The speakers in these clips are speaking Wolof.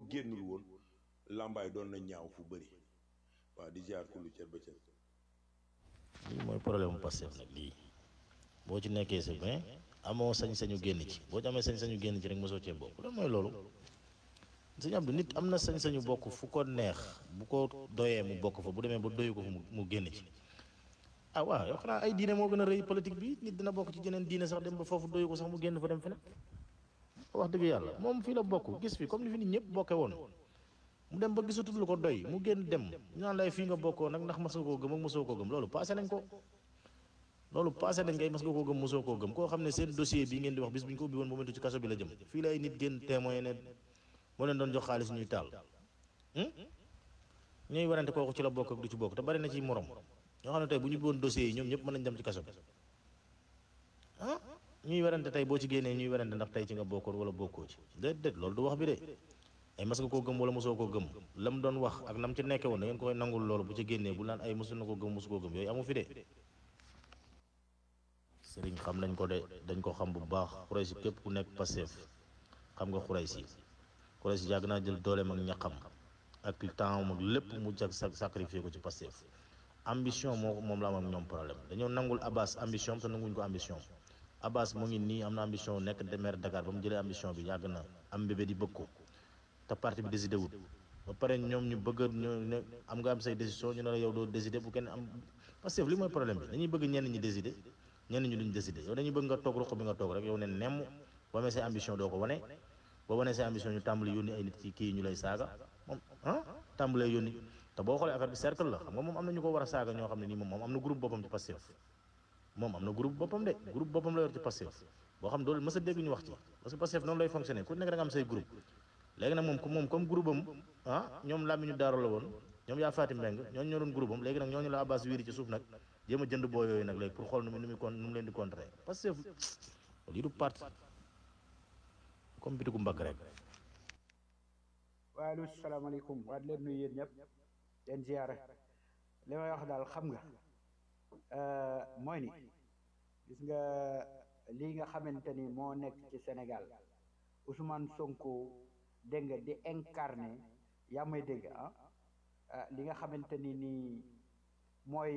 génnul woon làmbaay doon na ñaaw fu bëri waaw di ziar kullu cër ba cër lii mooy problème mu Pastef nag lii boo ci nekkee c'est bien amoo sañ-sañu génn ci boo ci amee sañ-sañu génn ci rek mosoo cee bokk lan mooy loolu sëñ Abdou nit am na sañ-sañu bokk fu ko neex bu ko doyee mu bokk fa bu demee ba doyu ko fa mu mu génn ci ah waaw yow xanaa ay diine moo gën a rëy politique bi nit dina bokk ci jeneen diine sax dem ba foofu doyu ko sax mu génn fa dem feneen wax dëgg yàlla moom fii la bokk gis fi comme ni fi nit ñëpp bokke woon mu dem ba gisatul lu ko doy mu génn dem ñu naan lay fii nga bokkoo nag ndax mas nga koo gëm ak mosoo koo gëm loolu passé nañ ko loolu passé nañ ngay mas nga koo gëm mosoo koo gëm koo xam ne seen dossier bii ngeen di wax bis bu ñu ko ubbi woon momentu ci kaso bi la jëm fii la ay nit génn témoin ne moo leen doon jox xaalis ñuy taal ñuy warante kooku ci la bokk ak du ci bokk te bari na ci morom ñoo xam ne tey bu ñu ubbi woon dossier yi ñoom ñëpp mën nañ dem ci kaso bi ah ñuy werante tey boo ci génnee ñuy werante ndax tey ci nga bokkoon wala bokkoo ci déet déet loolu du wax bi de ay mas nga koo gëm wala mosoo koo gëm la mu doon wax ak nam ci nekke woon da ngeen koy nangul loolu bu ci génnee bu naan ay mosu na ko gëm mosu koo gëm yooyu amu fi de sëriñ xam nañ ko de dañ ko xam bu baax Xuraysi képp ku nekk Pastef xam nga Xuraysi Xuraysi yàgg naa jël dooleem ak ñaqam ak temps ak lépp mu jag sa sacrifié ko ci Pastef ambition moo moom la am ak ñoom problème dañoo nangul Abbas ambition te nanguñ ko ambition Abbas mu ngi nii am na ambition nekk de maire Dakar ba mu jëlee ambition bi yàgg na am bébé di bëgg ko te parti bi décidé wut ba pare ñoom ñu bëgg ñu ne am nga am say décision ñu ne la yow doo décidé bu kenn am Pastef li mooy problème bi dañuy bëgg ñenn ñi décidé ñenn ñi duñ décidé yow dañuy bëgg nga toog ruq bi nga toog rek yow ne nemm boo amee say ambition doo ko wane boo wanee say ambition ñu tàmbali yónni ay nit ci kii ñu lay saaga moom ah tàmbalee yónni te boo xoolee affaire bi cercle la xam nga moom am na ñu ko war a saaga ñoo xam ne nii moom moom am na groupe boppam ci Pastef moom am na groupe boppam de groupe boppam la yor ci Pastef boo xam doolu mës a dégg ñu wax ci parce que Pastef noonu lay fonctionner ku nekk da nga am say groupe léegi nag moom moom comme groupe am ah ñoom làmmiñu daaru la woon ñoom yaa faati mbeng ñooñu ñoo doon groupe am léegi nag ñooñu la Abbas wiiri ci suuf nag jéem a jënd boo yooyu nag léegi pour xool nu mu nu muy kon nu mu leen di contrer Pastef lii du parti comme bitigu mbagg rek waaleykum salaamaaleykum waa di leen nuyu yéen ñëpp leen ziyaare li may wax daal xam nga mooy ni gis nga lii nga xamante ni moo nekk ci Sénégal Ousmane Sonko dégg nga di incarné yaa may dégg ah li nga xamante ni nii mooy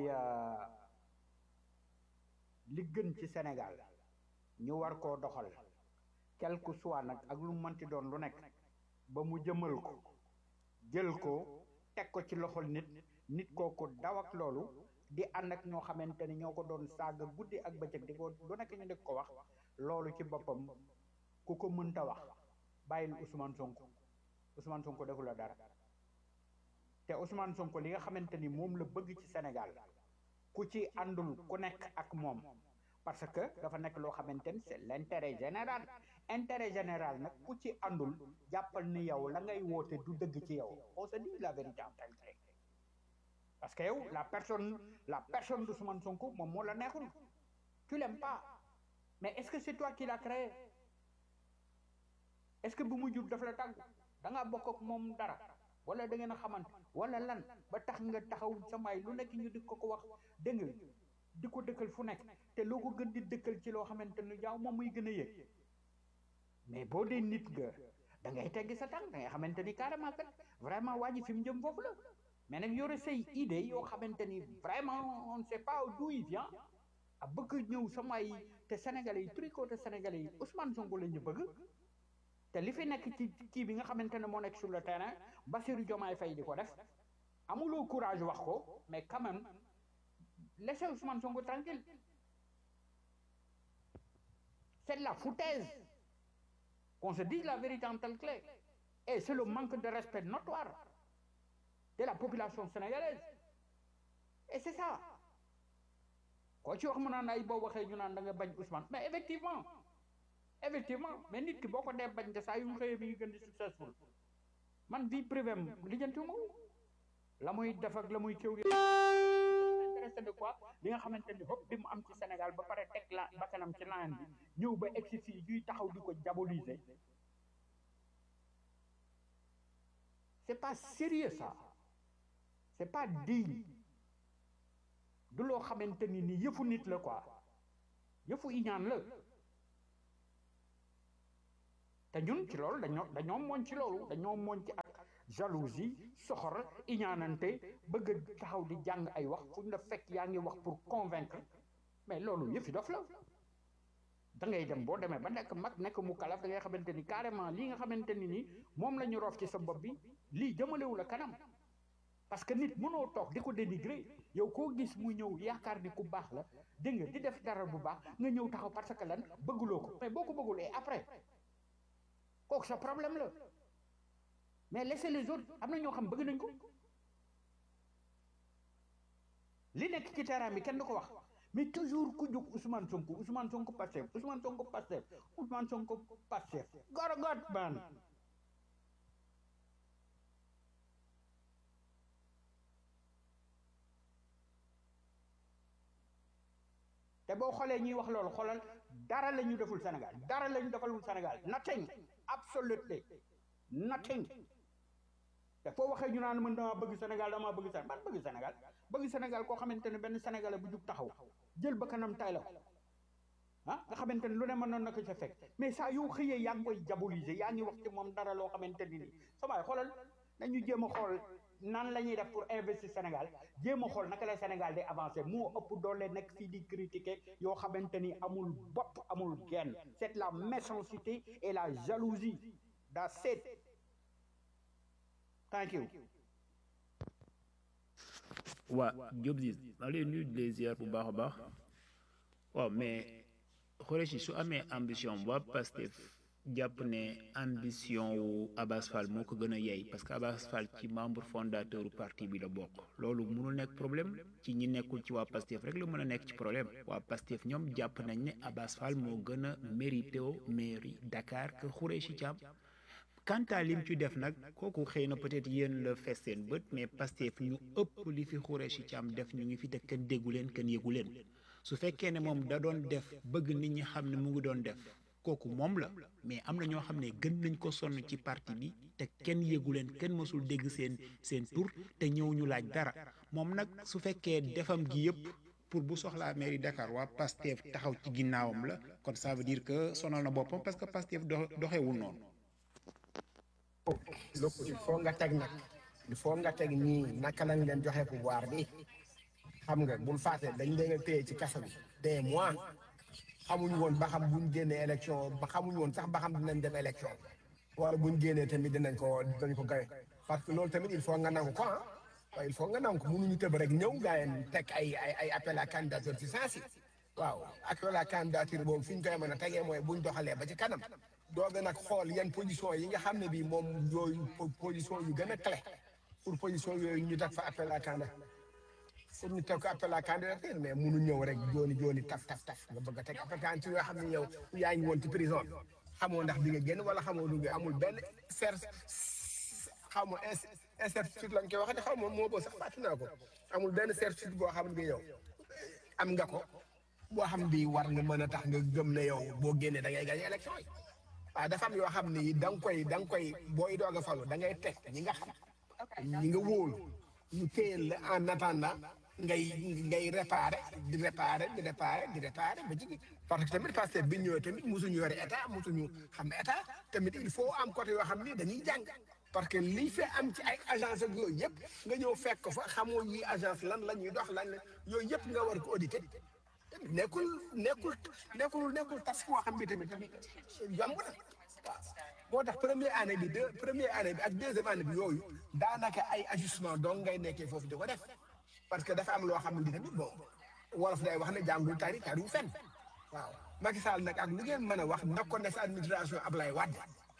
li gën ci Sénégal ñu war koo doxal quel que soit nag ak lu mënti doon lu nekk ba mu jëmal ko jël ko teg ko ci loxol nit nit kooku daw ak loolu di ànd ak ñoo xamante ni ñoo ko doon saaga guddi ak bëccëg di ko lu nekk ñu di ko wax loolu ci boppam ku ko mënta wax bàyyil Ousmane Sonko Ousmane Sonko defu la dara te Ousmane Sonko li nga xamante ni moom la bëgg ci Sénégal ku ci àndul ku nekk ak moom parce que dafa nekk loo xamante ni c'est l'intérêt général intérêt général nag ku ci àndul jàppal ni yow la ngay woote du dëgg ci yow on se dit la vérité en tant que parce que yow la personne la personne d'Ousmane Sonko moom moo la neexul tu l'aimes pas mais est-ce que c'est toi qui l'as créé est-ce que bu mu jub daf la tàgg da ngaa bokk ak moom dara wala da ngeen a xamante wala lan ba tax nga taxaw samay lu nekk ñu di ko ko wax dégg nga di ko dëkkal fu nekk te loo ko gën di dëkkal ci loo xamante ni jaaw moom muy gën a yëg mais boo dee nit nga da ngay teggi sa tànk da ngay xamante ni carrément kat vraiment waa ji fi mu jëm foofu la mais nag yore say idée yoo xamante ni vraiment on ne sait pas d'où il vient a bëgg ñëw samay te sénégalais yi tricoté sénégalais yi Ousmane Sonko la ñu bëgg te li fi nekk ci kii bi nga xamante ne moo nekk sur le terrain Bassirou Diomaye Faye di ko def amuloo courage wax ko mais quand même laissez Ousmane Sonko tranquille c'est de la foutaise qu'on se dise la vérité en telle clé et c'est le manque de respect notoire de la population sénégalaise et c'est ça koo ci wax mu naan ay boo waxee ñu naan da nga bañ Ousmane mais effectivement effectivement mais nit ki boo ko dee bañ de saa yu mu xëyee mi ngi gën di successful man vie privée am lijjantiwuma la muy def ak la muy kéw gi intéressé de quoi li nga xamante ni hop bi mu am ci Sénégal ba pare teg la bakkanam ci laan bi ñëw ba egsi fii ñuy taxaw di ko diaboliser c'est pas sérieux ça c'est pas digne du loo xamante ni ni yëfu nit la quoi yëfu iñaan la te ñun ci loolu dañoo dañoo mooñ ci loolu dañoo mooñ ci ak jalousie soxor iñaanante bëgg a taxaw di jàng ay wax fu ñu la fekk yaa ngi wax pour convaincre mais loolu yëfi dof la da ngay dem boo demee ba nekk mag nekk mu kalaf da ngay xamante ni carrément lii nga xamante ni nii moom la ñu roof ci sa bopp bi lii jëmalewu la kanam parce que nit mënoo toog di ko dénigrer yow koo gis mu ñëw yaakaar ni ku baax la dégg nga di def dara bu baax nga ñëw taxaw parce que lan bëgguloo ko mais boo ko bëggul et après kooku sa problème la mais laissez les autres am na ñoo xam bëgg nañ ko li nekk ci terrain bi kenn du ko wax mais toujours ku jóg Ousmane Sonko Ousmane Sonko Pastef Ousmane Sonko Pastef Ousmane Sonko Pastef gorogot man te boo xoolee ñuy wax loolu xoolal dara la ñu deful Sénégal dara la ñu defalul Sénégal nothing absolutely nothing te foo waxee ñu naan man damaa bëgg Sénégal damaa bëgg Sénégal man bëgg Sénégal bëgg Sénégal koo xamante ne benn Sénégalais bu jug taxaw jël ba kanam tay la ko ah nga xamante ne lu ne mënoon na ko ca fekk mais saa yoo xëyee yaa ngi koy diaboliser yaa ngi wax ci moom dara loo xamante ni nii sa waay xoolal nañu jéem a xool nan la ñuy def pour investir Sénégal jéem a xool naka la Sénégal di avancer moo ëpp doole nekk fii di critiquer yoo xamante ni amul bopp amul genn c'est la méchanceté et la jalousie that's it thank you waa Diop Ziz maa ngi lay nuyu di les ziar bu baax a baax waaw mais Khoureychi su amee ambition waa Pastef jàpp ne ambition wu Abass Fall moo ko gën a yey parce que Abass Fall ci membre fondateur parti bi la bokk loolu mënul nekk problème ci ñi nekkul ci waa Pastef rek la mën a nekk ci problème waa Pastef ñoom jàpp nañ ne Abass Fall moo gën a mérité o mairie Dakar que Khoureychi Thiam quant à lim ci def nag kooku xëy na peut-être yéen la fees seen bët mais Pastef ñu ëpp li fi Khoureychi Thiam def ñu ngi fi te kenn déggu leen kenn yëgu leen su fekkee ne moom da doon def bëgg nit ñi xam ne mu ngi doon def kooku moom la mais am na ñoo xam ne gën nañ ko sonn ci parti bi te kenn yëgu leen kenn mësul dégg seen seen tur te ñëw ñu laaj dara moom nag su fekkee defam gi yëpp pour bu soxlaa mairie Dakar waa Pastef taxaw ci ginnaawam la kon ça veut dire que sonal na boppam parce que Pastef do doxewul noonu. lépp il faut nga teg nag il faut nga teg ñii naka lañ leen joxe pouvoir bi xam nga bul fàtte dañ leen a téye ci kaso bi des mois xamuñu woon ba xam buñ génnee élection ba xamuñu woon sax ba xam dinañ dem élection wala buñ génnee tamit dinañ ko dinañ ko gawe parce que loolu tamit il faut nga nangu ko ah waaw il faut nga nangu ko mënuñu tëb rek ñëw gaa yeen teg ay ay ay appel à candidature ci saa si waaw appel à candidature boobu fi ñu koy mën a tegee mooy buñ doxalee ba ci kanam doog nag xool yan position yi nga xam ne bii moom yooyu position yu gën a clé pour position yooyu ñu teg fa appel à candidature pour ñu teg ko appel à candidature mais munu ñëw rek jooni jooni taf taf taf nga bëgg a teg appel à candidature yoo xam ne yow yaa ngi woon ci prison bi xamoo ndax di nga génn wala xamoo du nga amul benn cer xaw ma incertitude lañ koy waxee xaw ma moo boo sax fàtte naa ko amul benn certitude boo xam ne yow am nga ko boo xam bi war nga mën a tax nga gëm ne yow boo génnee da ngay gagné élection yi waaw dafa am yoo xam ne da nga koy da nga koy booy doog a falu da ngay teg ñi nga xam ñi nga wóolu ñu téyel la en attendant ngay ngay réparé di réparé di réparé di réparé ba ci parce que tamit parce que bi ñëwee tamit mosuñu yore état mosuñu xam état tamit il faut am côté yoo xam ni dañuy jàng parce que lii fi am ci ay agence ak yooyu yëpp nga ñëw fekk ko fa xamoo yi agence lan la ñuy dox lan la yooyu yëpp nga war ko audité nekkul nekkul nekkul nekkul tas koo xam bi tamit yomb na waaw moo tax première année bi deux première année bi ak deuxième année bi yooyu daanaka ay ajustement donc ngay nekkee foofu di ko def parce que dafa am loo xam ne tamit bon wolof day wax ne jàngul tari tari fenn waaw Macky Sall nag ak lu ngeen mën a wax nekkoon na sa administration Ablaye Wade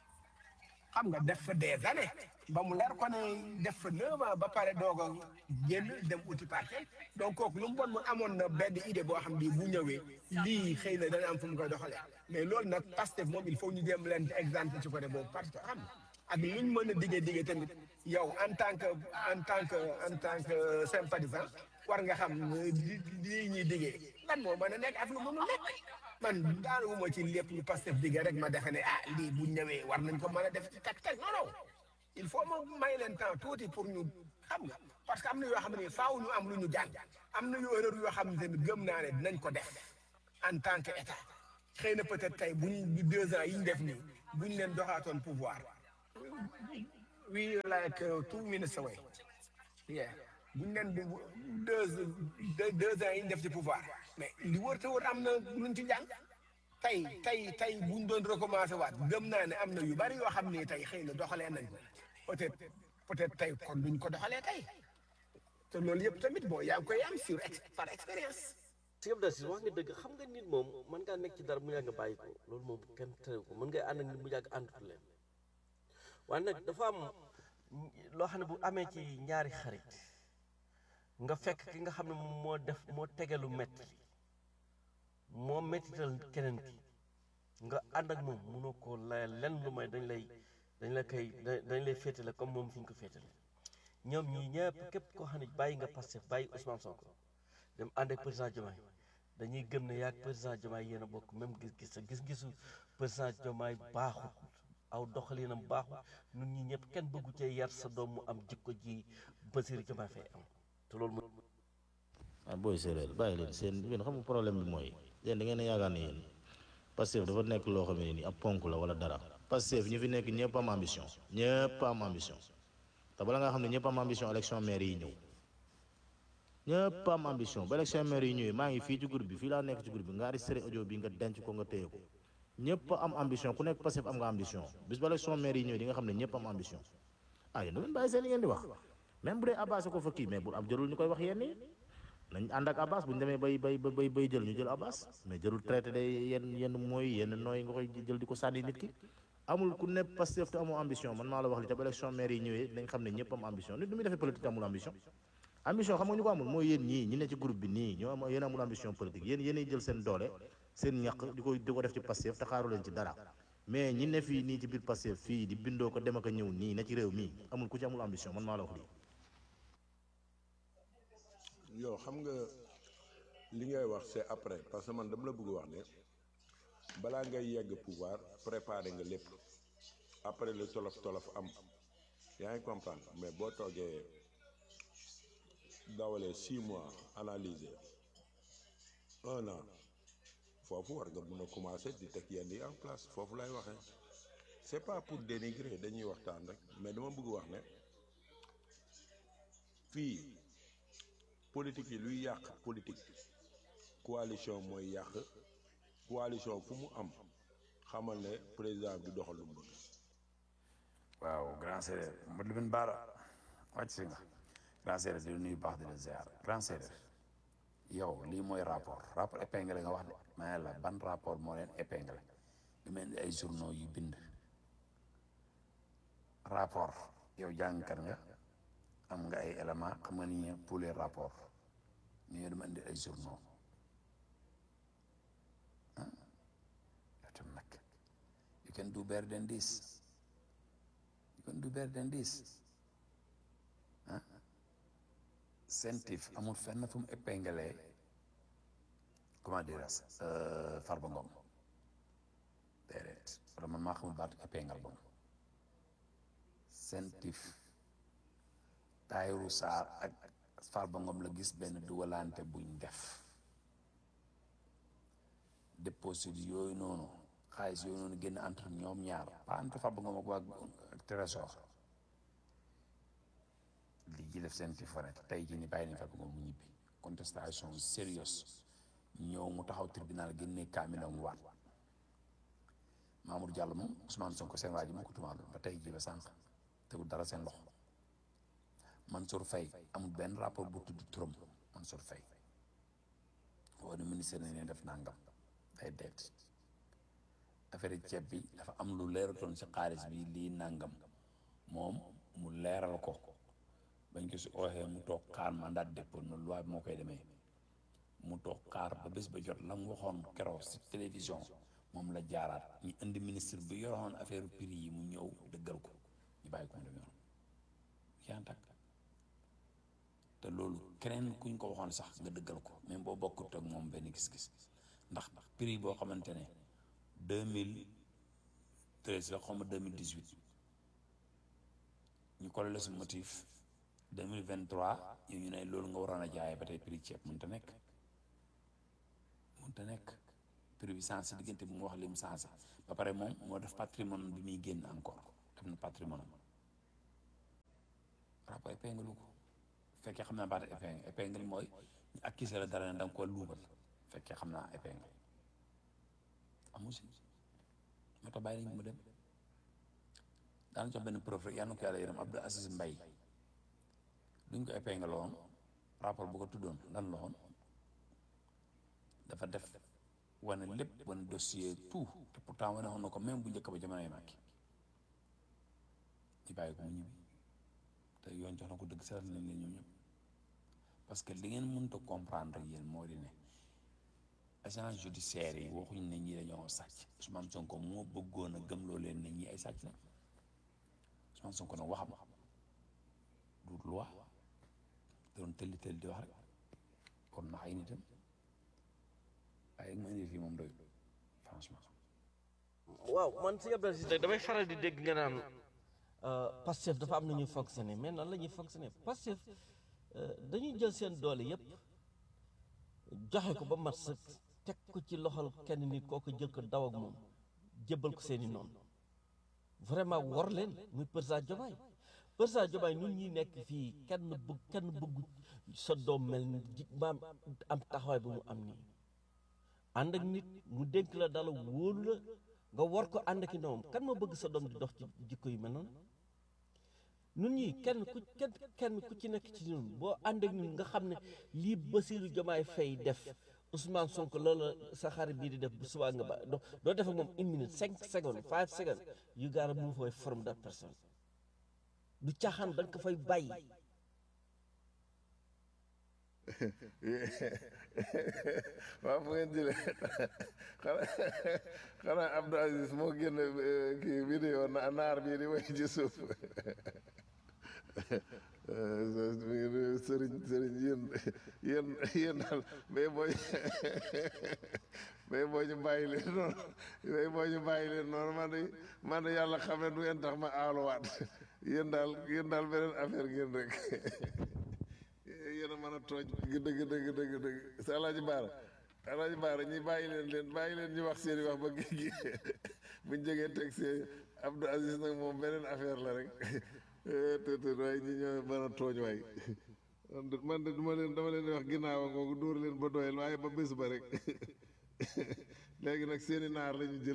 xam nga def fa des années ba mu leer ko ne def fa neuf ans ba pare doog a génn dem uti parti donc kooku lu mu bon mu amoon na benn idée boo xam bi bu ñëwee lii xëy na dana am fu mu koy doxalee mais loolu nag Pastef moom il faut ñu jéem leen ci exemple ci côté boobu parce que xam nga ak luñ mën a diggee diggee tamit yow en tant que en tant que en tant que sympathisant war nga xam li lii ñuy diggee lan moo mën a nekk ak lu mënul nekk man daanuma ci lépp lu Pastef diggee rek ma defe ne ah lii bu ñëwee war nañ ko mën a def ci tak tak non non il faut ma may leen temps tuuti pour ñu xam nga parce que am na yoo xam ne faaw ñu am lu ñu jàng am na yoo erreur yoo xam ne tamit gëm naa ne dinañ ko def en tant que état xëy na peut-être tey buñ deux ans yi ñu def nii buñ leen doxaatoon pouvoir we like uh, two minutes away yeah buñ leen di deux deux deux ans yi ñu def ci pouvoir mais li wër te wër am na luñ ci jàng tey tey tey buñ doon recommencer waat gëm naa ne am na yu bari yoo xam ne tey xëy na doxalee nañ ko peut-être peut-être tey kon duñ ko doxalee tey te loolu yëpp tamit bon yaa ngi koy am sur ex par expérience si nga si wax nga dëgg xam nga nit moom mën ngaa nekk ci dara mu yàgg nga bàyyi ko loolu moom kenn tere ko mën ngay ànd ak nit mu yàgg àndatu leen waaye nag dafa am loo xam ne bu amee ci ñaari xarit nga fekk ki nga xam ne moom moo def moo tegelu metti moo mettital keneen ki nga ànd ak moom mënoo koo layal lenn lu may dañ lay dañ la koy dañ lay féetale comme moom fi ñu ko féetale ñoom ñii ñëpp képp koo xam ne bàyyi nga Pastef bàyyi Ousmane Sonko dem ànd ak président Diomaye dañuy gëm ne yaag président Diomaye yéen a bokk même gis-gis sa gis-gisu président Diomaye baaxut aw doxalinam baaxut ñun ñi ñëpp kenn bëggu cee yar sa doom mu am jikko ji Bassirou Diomaye Faye am te loolu mooy ah booy séeréer bàyyi leen seen yéen xam nga problème bi mooy yéen da ngeen a yaakaar ne yéen Pastef dafa nekk loo xam ne nii ab ponk la wala dara Pastef ñi fi nekk ñëpp am ambition ñëpp am ambition te bala nga xam ne ñëpp am ambition élection maire yi ñëw ñëpp am ambition ba élection maire yi ñëwee maa ngi fii ci groupe bi fii laa nekk ci groupe bi nga enregistré audio bi nga denc ko nga téye ko ñëpp am ambition ku nekk Pastef am nga ambition bis ba élection maire yi ñëwee di nga xam ne ñëpp am ambition ah yéen da ngeen bàyyi seen li ngeen di wax même bu dee Abbas ko fa kii mais bu am jërul ñu koy wax yenn yi nañ ànd ak Abbas bu ñu demee bay bay bay bay jël ñu jël Abbas mais jërul traité de yenn yenn mooy yenn nooy nga koy jël di ko sànni nit ki amul ku ne Pastef te amoo ambition man maa la wax li te ba élection maire yi ñëwee dañ xam ne ñëpp am ambition nit du muy defee politique te amul ambition ambition xam nga ñu ko amul mooy yéen ñii ñi ne ci groupe bi nii ñoo am yéen amul ambition politique yéen yéenay jël seen doole seen ñaq di ko di ko def ci Pastef te xaaru leen ci dara mais ñi ne fii nii ci biir Pastef fii di bindoo ko dem ak a ñëw nii ne ci réew mii amul ku ci amul ambition man maa la wax lii yow xam nga li ngay wax c'est après parce que man dama la bëgg wax ne balaa ngay yegg pouvoir préparer nga lépp après le tolof tolof am yaa ngi comprendre mais boo toogee dawalee six mois analyser un an foofu war nga mën a commencer di teg yenn yi en place foofu lay waxee c'est pas pour dénigrer dañuy waxtaan rek mais dama bëgg wax ne fii politique yi luy yàq politique coalition mooy yàq coalition fu mu am xamal ne président bi doxal lu mu bëgg waaw grand séeréer Modou Lamine Bara wàcc si nga grand séeréer di nuyu baax di la ziar grand séeréer yow lii mooy rapport rapport épinglé nga wax de ma ne la ban rapport moo leen épinglé lu mel ni ay journaux yu bind rapport yow jàngkat nga am nga ay éléments xam nga ni pour les rapports ñu dama indi ay journaux ah yow tam nag you can do better than this you can do better than this ah CENTIF amul fenn fu mu épinglé comment dire Farba Ngom déedéet wala man maa xamul baatu épingle boobu CENTIF Tahirou Sarr ak Farba Ngom la gis benn dugalante buñ def déposit yooyu noonu xaalis yooyu noonu génn entre ñoom ñaar pas entre Farba Ngom ak waa ak Trésor li ji def seen tifone tey jii ni bàyyi nañ Farba Ngom mu ñibbi contestation sérieuse ñëw mu taxaw tribunal génne kaamilam waat Mamour Diallo moom Ousmane Sonko seen waa ji moo ko tumaaloon ba tey jii ba sànq tegul dara seen loxo Mansour Faye amul benn rapport bu tudd turam Mansour Faye woo ne ministère ne ne def nangam day deet affaire ceeb bi dafa am lu leeratoon ci xaalis bi lii nangam moom mu leeral ko bañ ko si ooxee mu toog xaar mandat de dépôt noonu loi bi moo koy demee mu toog xaar ba bés ba jot la mu waxoon keroog si télévision moom la jaaraat ñu indi ministre bi yoroon affaire prix yi mu ñëw dëggal ko ñu bàyyi ko mu dem yoon yaa ngi tàkk te loolu keneen kuñ ko waxoon sax nga dëggal ko même boo bokkut ak moom benn gis-gis ndax prix boo xamante ne deux mille treize la xaw ma deux mille dix huit ñu collé la si motif deux mille vingt trois yow ñu ne loolu nga waroon a jaayee ba tey prix ceeb mënut a nekk mënut a nekk prix bi sensé diggante bi mu wax lim sensé ba pare moom moo def patrimoine bi muy génn encore def na patrimoine am jàpp épingle ko fekkee xam naa baata épingle épingle mooy ñu accusé la dara ne da nga ko luubal fekkee xam naa épingle amu si moo tax bàyyi nañ mu dem daan jox benn preuve rek yal na ko yàlla yërëm Abdou Aziz Mbaye duñ ko épingle woon rapport bu ko tuddoon lan la woon dafa def wane lépp wane dossier tout te pourtant wane woon na ko même bu njëkk ba jamonoy Macky ñu bàyyi ko mu ñibbi te yoon jox na ko dëgg seetal nañ leen ñoom ñëpp parce que li ngeen mënta comprendre yéen moo di ne agence judiciaire yi waxuñ ne ñi dañoo sàcc Ousmane Sonko moo bëggoon a gëmloo leen ne ñi ay sàcc la Ousmane Sonko nag waxam du loi doon tëlli tëlli di wax rek kon nax ay nitam waaye ma indi fii moom doy franchement waaw man si Abdou Aziz nag damay faral di dégg nga naan Pastef dafa am na ñuy fonctionner mais nan la ñuy fonctionner Pastef dañuy jël seen doole yëpp joxe ko ba mat sa teg ko ci loxol kenn nit kooku jël ko daw ak moom jébbal ko seeni noonu vraiment war leen muy président Diomaye président Diomaye ñun ñi nekk fii kenn bëgg kenn bëggu sa doom mel ni ji maam am taxawaay bi mu am nii ànd ak nit mu dénk la dala wóolu la nga war ko ànd ak i noom kan ma bëgg sa doom di dox ci jikko yu mel noonu nun ñii kenn ku kenn kenn ku ci nekk ci ñun boo ànd ak ñun nga xam ne lii Bassirou Diomaye Faye def Ousmane Sonko loola sa xarit bii di def bu subaa nga ba doo doo def ak moom une minute cinq secondes five seconds you gotta move away from that person du caaxaan da nga ko fay bàyyi waaw fu ngeen jëlee xanaa xanaa Abdou Aziz moo génn eh, kii vidéo na naar bii di way ci suuf sëriñ sëriñ yéen yéen yéen daal mais booy mais boo ñu bàyyi leen noonu mais boo ñu bàyyi leen noonu man de man de yàlla xam ne du ngeen tax ma aaluwaat yéen daal yéen daal beneen affaire ngeen rek yéen a mën a tooj dëgg dëgg dëgg dëgg sa alaaji baara alaaji baara ñi bàyyi leen leen bàyyi leen ñu wax seen i wax ba géej gi buñ jógee teg see Abdou Aziz nag moom beneen affaire la rek te te waaye ñi ñoo mën a tooñ waay man de man de duma leen dama leen di wax ginnaaw ngoogu dóor leen ba doyal waaye ba bés ba rek léegi nag seeni naar la ñu jël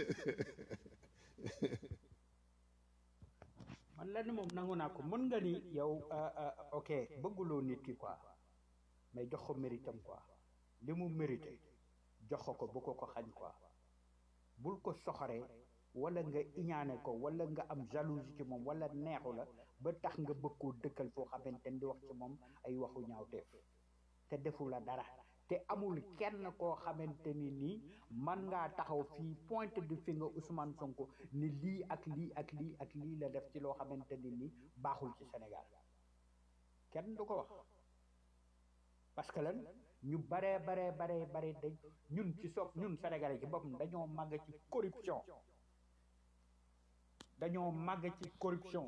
man lenn moom nangu naa ko mën nga ni yow ah, ah, ok bëgguloo nit ki quoi mais jox ko méritam quoi li mu mérité jox ko ko bu ko ko xañ quoi bul ko soxoree wala nga iñaane ko wala nga am jalousie ci moom wala neexu la ba tax nga bëgg koo dëkkal foo xamante ni di wax ci moom ay waxu ñaawteef te defu la dara te amul kenn koo xamante ni nii man ngaa taxaw fii pointe du finger Ousmane Sonko ni lii ak lii ak lii ak lii la def ci loo xamante ni nii baaxul ci Sénégal kenn du ko wax parce que lan ñu baree baree baree bare dañ ñun ci soog ñun Sénégalais ci boppam dañoo màgg ci corruption dañoo màgg ci corruption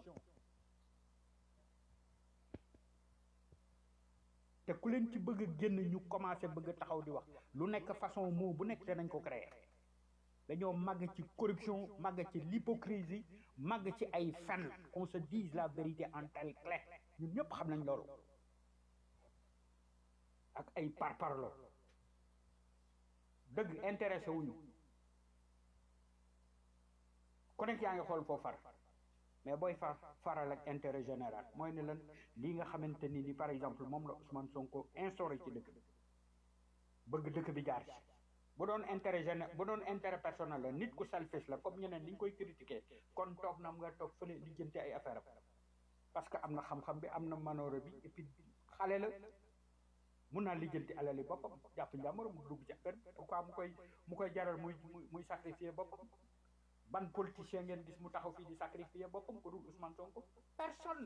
te ku leen ci bëgg a génn ñu commencé bëgg a taxaw di wax lu nekk façon mot bu nekk danañ ko créer dañoo màgg ci corruption màgg ci l'hypocrisie màgg ci ay fen qu'on se dise la vérité en telle clé ñun ñëpp xam nañ loolu ak ay parparlo dëgg intéressé wuñu ku nekk yaa ngi xool foo far mais booy far faral ak intérêt général mooy ne lan lii nga xamante ni ni par exemple moom la Ousmane Sonko instauré ci dëkk bi bëgg dëkk bi jaar ci bu doon intérêt géné bu doon intérêt personnel la nit ku selfish la comme ñeneen ni ñu koy critiquer kon toog na am nga toog fële lijjanti ay affaire am parce que am na xam-xam bi am na manoore bi et puis xale la mun naa lijjanti alali boppam jàpp njàmbur mu dugg ci affaire bi pourquoi mu koy mu koy jaral muy muy muy sacrifier boppam ban politicien ngeen gis mu taxaw fii di sacrifier boppam ko dul Ousmane Sonko personne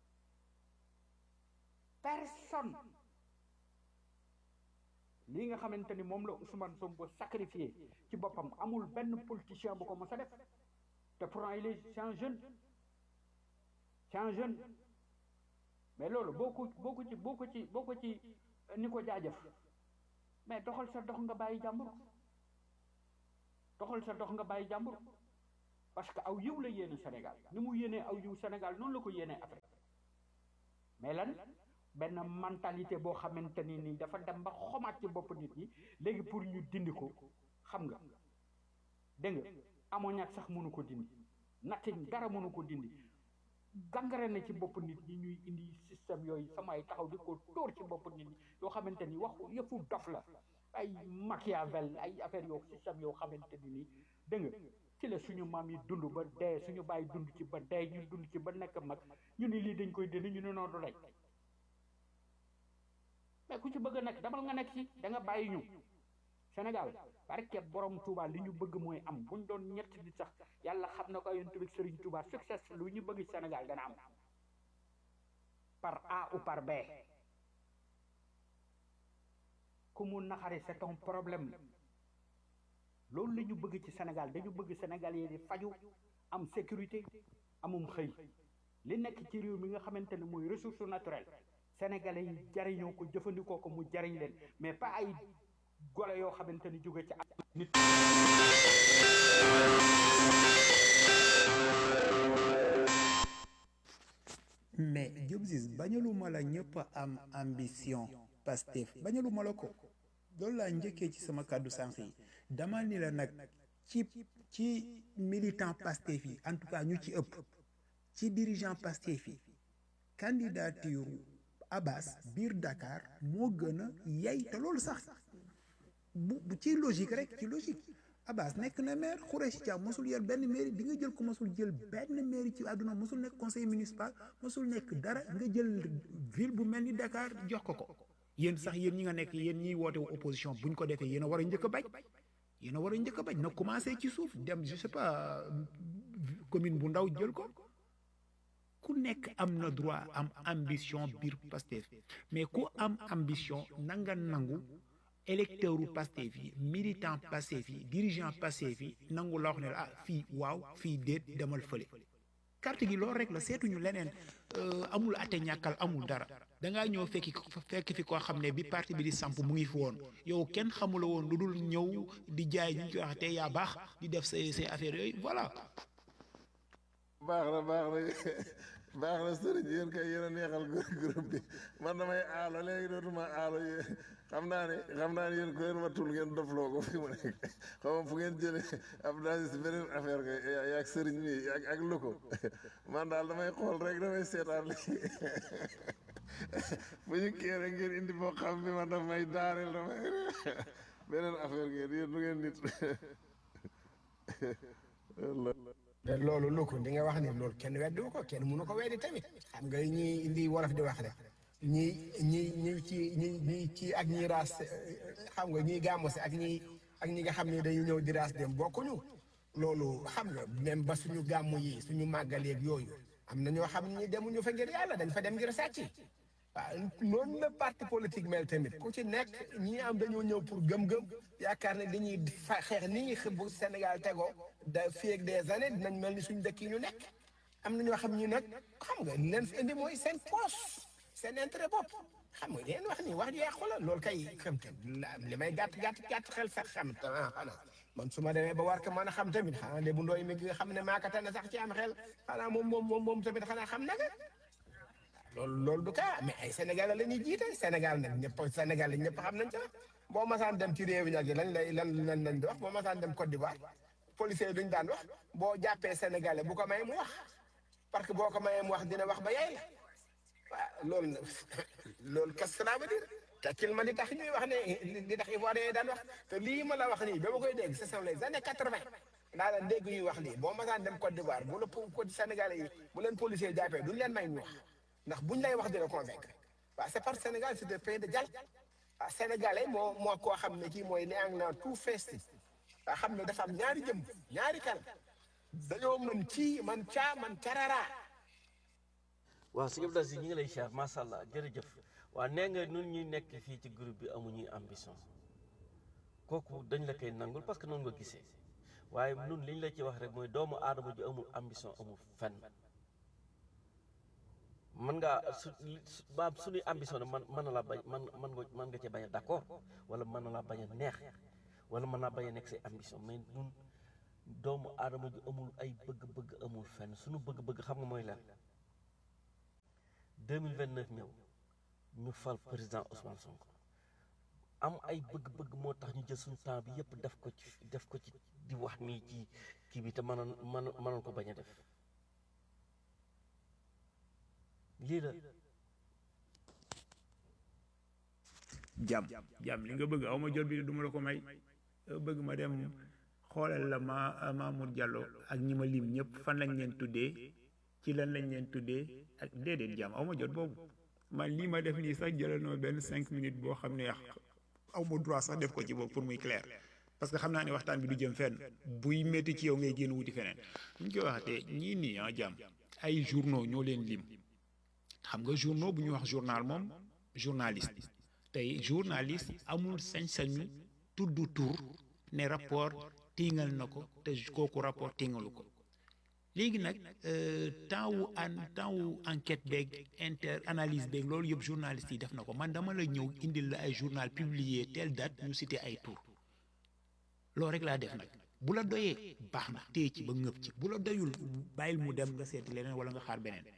personne lii nga xamante ni moom la Ousmane Sonko sacrifié ci boppam amul benn politicien bu ko mos a def te pourtant il est c'est un jeune c'est un jeune mais loolu boo ko boo ko ci boo ko ci boo ko ci ni ko jaajëf mais doxal sa dox nga bàyyi jàmbur doxal sa dox nga bàyyi jàmbur parce que aw yiw la yéene Sénégal ni mu yéenee aw yiw Sénégal noonu la ko yéenee Afrique mais lan benn mentalité boo xamante ni nii dafa dem ba xomaat ci bopp nit ñi léegi pour ñu dindi ko xam nga dégg nga ammoniac sax mënu ko dindi nothing dara mënu ko dindi gangare na ci bopp nit ñi ñuy indi système yooyu samay taxaw di ko tóor ci bopp nit ñi yoo xamante ni waxu yëfu dof la ay Machiavel ay affaire yoo système yoo xamante ni nii dégg nga ci la suñu maam yi dund ba dee suñu bàyyi dund ci ba dee ñu dund ci ba nekk mag ñu ni lii dañ koy dindi ñu ne noonu du lay mais ku ci bëgg a nekk damal nga nekk ci da nga bàyyi ñu Sénégal barke borom Touba li ñu bëgg mooy am buñ doon ñett di sax yàlla xam na ko yonent bi Serigne Touba succès lu ñu bëgg Sénégal dana am par A ou par B ku mu naxari c'est un problème loolu la ñu bëgg ci Sénégal dañu bëgg Sénégal yi di faju am sécurité amum xëy li nekk ci réew mi nga xamante ne mooy ressource naturelle sénégalais yi jariñoo ko jëfandikoo ko mu jariñ leen mais pas ay gole yoo xamante ni jóge ci ak nit mais Diop Ziz bañaluma la ñëpp a am ambition Pastef bañaluma la ko loolu laa njëkkee ci sama kàddu sànq yi dama ni la nag ci ci militant Pastef yi en tout cas ñu ci ëpp ci dirigeant Pastef yi candidature Abbas biir Dakar moo gën a yey te loolu sax bu bu ci logique rek ci logique Abbas nekk na maire Khoureyssi Thiam mosul yor benn mairie di nga jël ko mosul jël benn mairie ci àdduna mosul nekk conseil municipal mosul nekk dara nga jël ville bu mel ni Dakar jox ko ko yéen sax yéen ñi nga nekk yéen ñiy woote wu opposition buñ ko defee yéen a war a njëkk a bañ yéen a war a njëkk a bañ na commencé ci suuf dem je sais pas commune bu ndaw jël ko ku nekk am na droit am ambition biir Pastef mais ku am ambition na nga nangu électeur u Pastef yi militant Pastef yi dirigeant Pastef yi nangu la wax ne ah fii waaw fii déet demal fële carte gi loolu rek la seetuñu leneen amul ate ñàkkal amul dara dangaa ñëw fekki fekk fi koo xam ne bi parti bi di samp mu ngi fi woon yow kenn xamula woon lu dul ñëw di jaay ñu ci wax te yaa baax di def say say affaires yooyu voilà baax na baax na baax na sëriñ yéen kay yéen a neexal groupe bi man damay aalo léegi dootuma aalo yéen xam naa ne xam naa ne yéen ko leen wattul ngeen dofloo ko fi mu nekk xam nga fu ngeen jëlee Abdou Aziz beneen affaire kay yaag sëriñ mi ak ak loko man daal damay xool rek damay seetaan léegi bu ñu kii rek ngeen indi boo xam bi man daf may daareel damay beneen affaire ngeen yéen du ngeen nit te loolu lu ko di nga wax ni loolu kenn weddi ko kenn mënu ko weddi tamit xam nga ñi indi wolof di wax rek ñi ñi ñi ci ñi ñi ci ak ñi raas xam nga ñi gàmmu si ak ñi ak ñi nga xam ne dañuy ñëw di raas dem bokkuñu loolu xam nga même ba suñu gàmmu yi suñu màggal yeeg yooyu am na ñoo xam ni demuñu fa ngir yàlla dañ fa dem ngir sàcc waaw noonu la parti politique mel tamit ku ci nekk ñi am dañoo ñëw pour gëm-gëm yaakaar ne dañuy fa xeex ni ñi bu Sénégal tegoo da fii ak des années dinañ mel ni suñu dëkk yi ñu nekk am na ñoo xam ñi nag xam nga li leen fi indi mooy seen poche seen intérêt bopp xam nga leen wax ni wax ju yàqu la loolu kay xam te li may gàtt gàtt gàtt xel sax xam te ah xanaa man su ma demee ba war ko mën a xam tamit xanaa de bu ndooy mi nga xam ne maa ko tane sax ci am xel xanaa moom moom moom moom tamit xanaa xam na nga loolu loolu du cas mais ay Sénégal la ñuy jiite Sénégal nag ñëpp Sénégal ñëpp xam nañ ca boo masaan dem ci réew yi nag lan lay lan lan lañ di wax boo masaan dem Côte d'Ivoire policiers yi duñ daan wax boo jàppee Sénégalais bu ko may mu wax parce que boo ko mayee mu wax dina wax ba yaay la waaw loolu nag loolu qu'est-ce que ça veut dire te kil ma li tax ñuy wax ne li tax Ivoiriens yi daan wax te lii ma la wax nii ba ma koy dégg ce sont les années quatre-vingt daa leen dégg ñuy wax lii boo masaan dem Côte d'Ivoire bu la ko Sénégalais yi bu leen policiers jàppee duñ leen may ñu wax ndax buñ lay wax dina convaincre waaw c'est parce que Sénégal c'est un pays de jàll waaw sénégalais moo moo koo xam ne kii mooy ne ang na tout festi waa xam ne dafa am ñaari jëm ñaari kanam dañoo mën ci man caa man carara waaw sëñ Abdou Aziz ñi ngi lay siyaar macha allah jërëjëf waa nee nga nun ñuy nekk fii ci groupe bi amuñuy ambition kooku dañ la koy nangul parce que noonu nga gisee waaye nun liñ la ci wax rek mooy doomu aadama ju amul ambition amul fenn mën ngaa su maam suñuy ambition ne man mën na laa bañ man man nga mën nga cee bañ a d'accord wala mën na laa bañ a neex wala mën naa bañ a nekk say ambition mais ñun doomu aadama ju amul ay bëgg-bëgg amul fenn suñu bëgg-bëgg xam nga mooy lan 2029 ñëw ñu fal président Ousmane Sonko am ay bëgg-bëgg moo tax ñu jël suñu temps bi yëpp def ko ci def ko ci di wax nii ci kii bi te mënoon mënoon mënoon ko bañ a def lii la jàmm jàmm li nga bëgg aw ma jot bi du ma la ko may bëgg ma dem xoolal la ma Mamour Diallo ak ñi ma lim ñëpp fan lañ leen tuddee ci lan lañ leen tuddee ak déedéet jàmm aw ma jot boobu man lii ma def nii sax jëlal na benn cinq minutes boo xam ne yàq aw ma droit sax def ko ci boobu pour muy clair parce que xam naa ne waxtaan bi du jëm fenn buy métti ci yow ngay génn wuti feneen bu ñu koy waxatee ñii nii ah jàmm ay journaux ñoo leen lim xam nga journaux bu ñu wax journal moom journaliste tey journaliste amul sañ-sañu tudd tur ne rapport tingal na ko te kooku rapport tingalu ko léegi nag temps wu an temps wu enquête beeg inter analyse beeg loolu yëpp journaliste yi def na ko man dama la ñëw indil la ay journal publié telle date ñu cité ay tur loolu rek laa def nag bu la doyee baax na téye ci ba ngëb ci bu la doyul bàyyil mu dem nga seeti leneen wala nga xaar beneen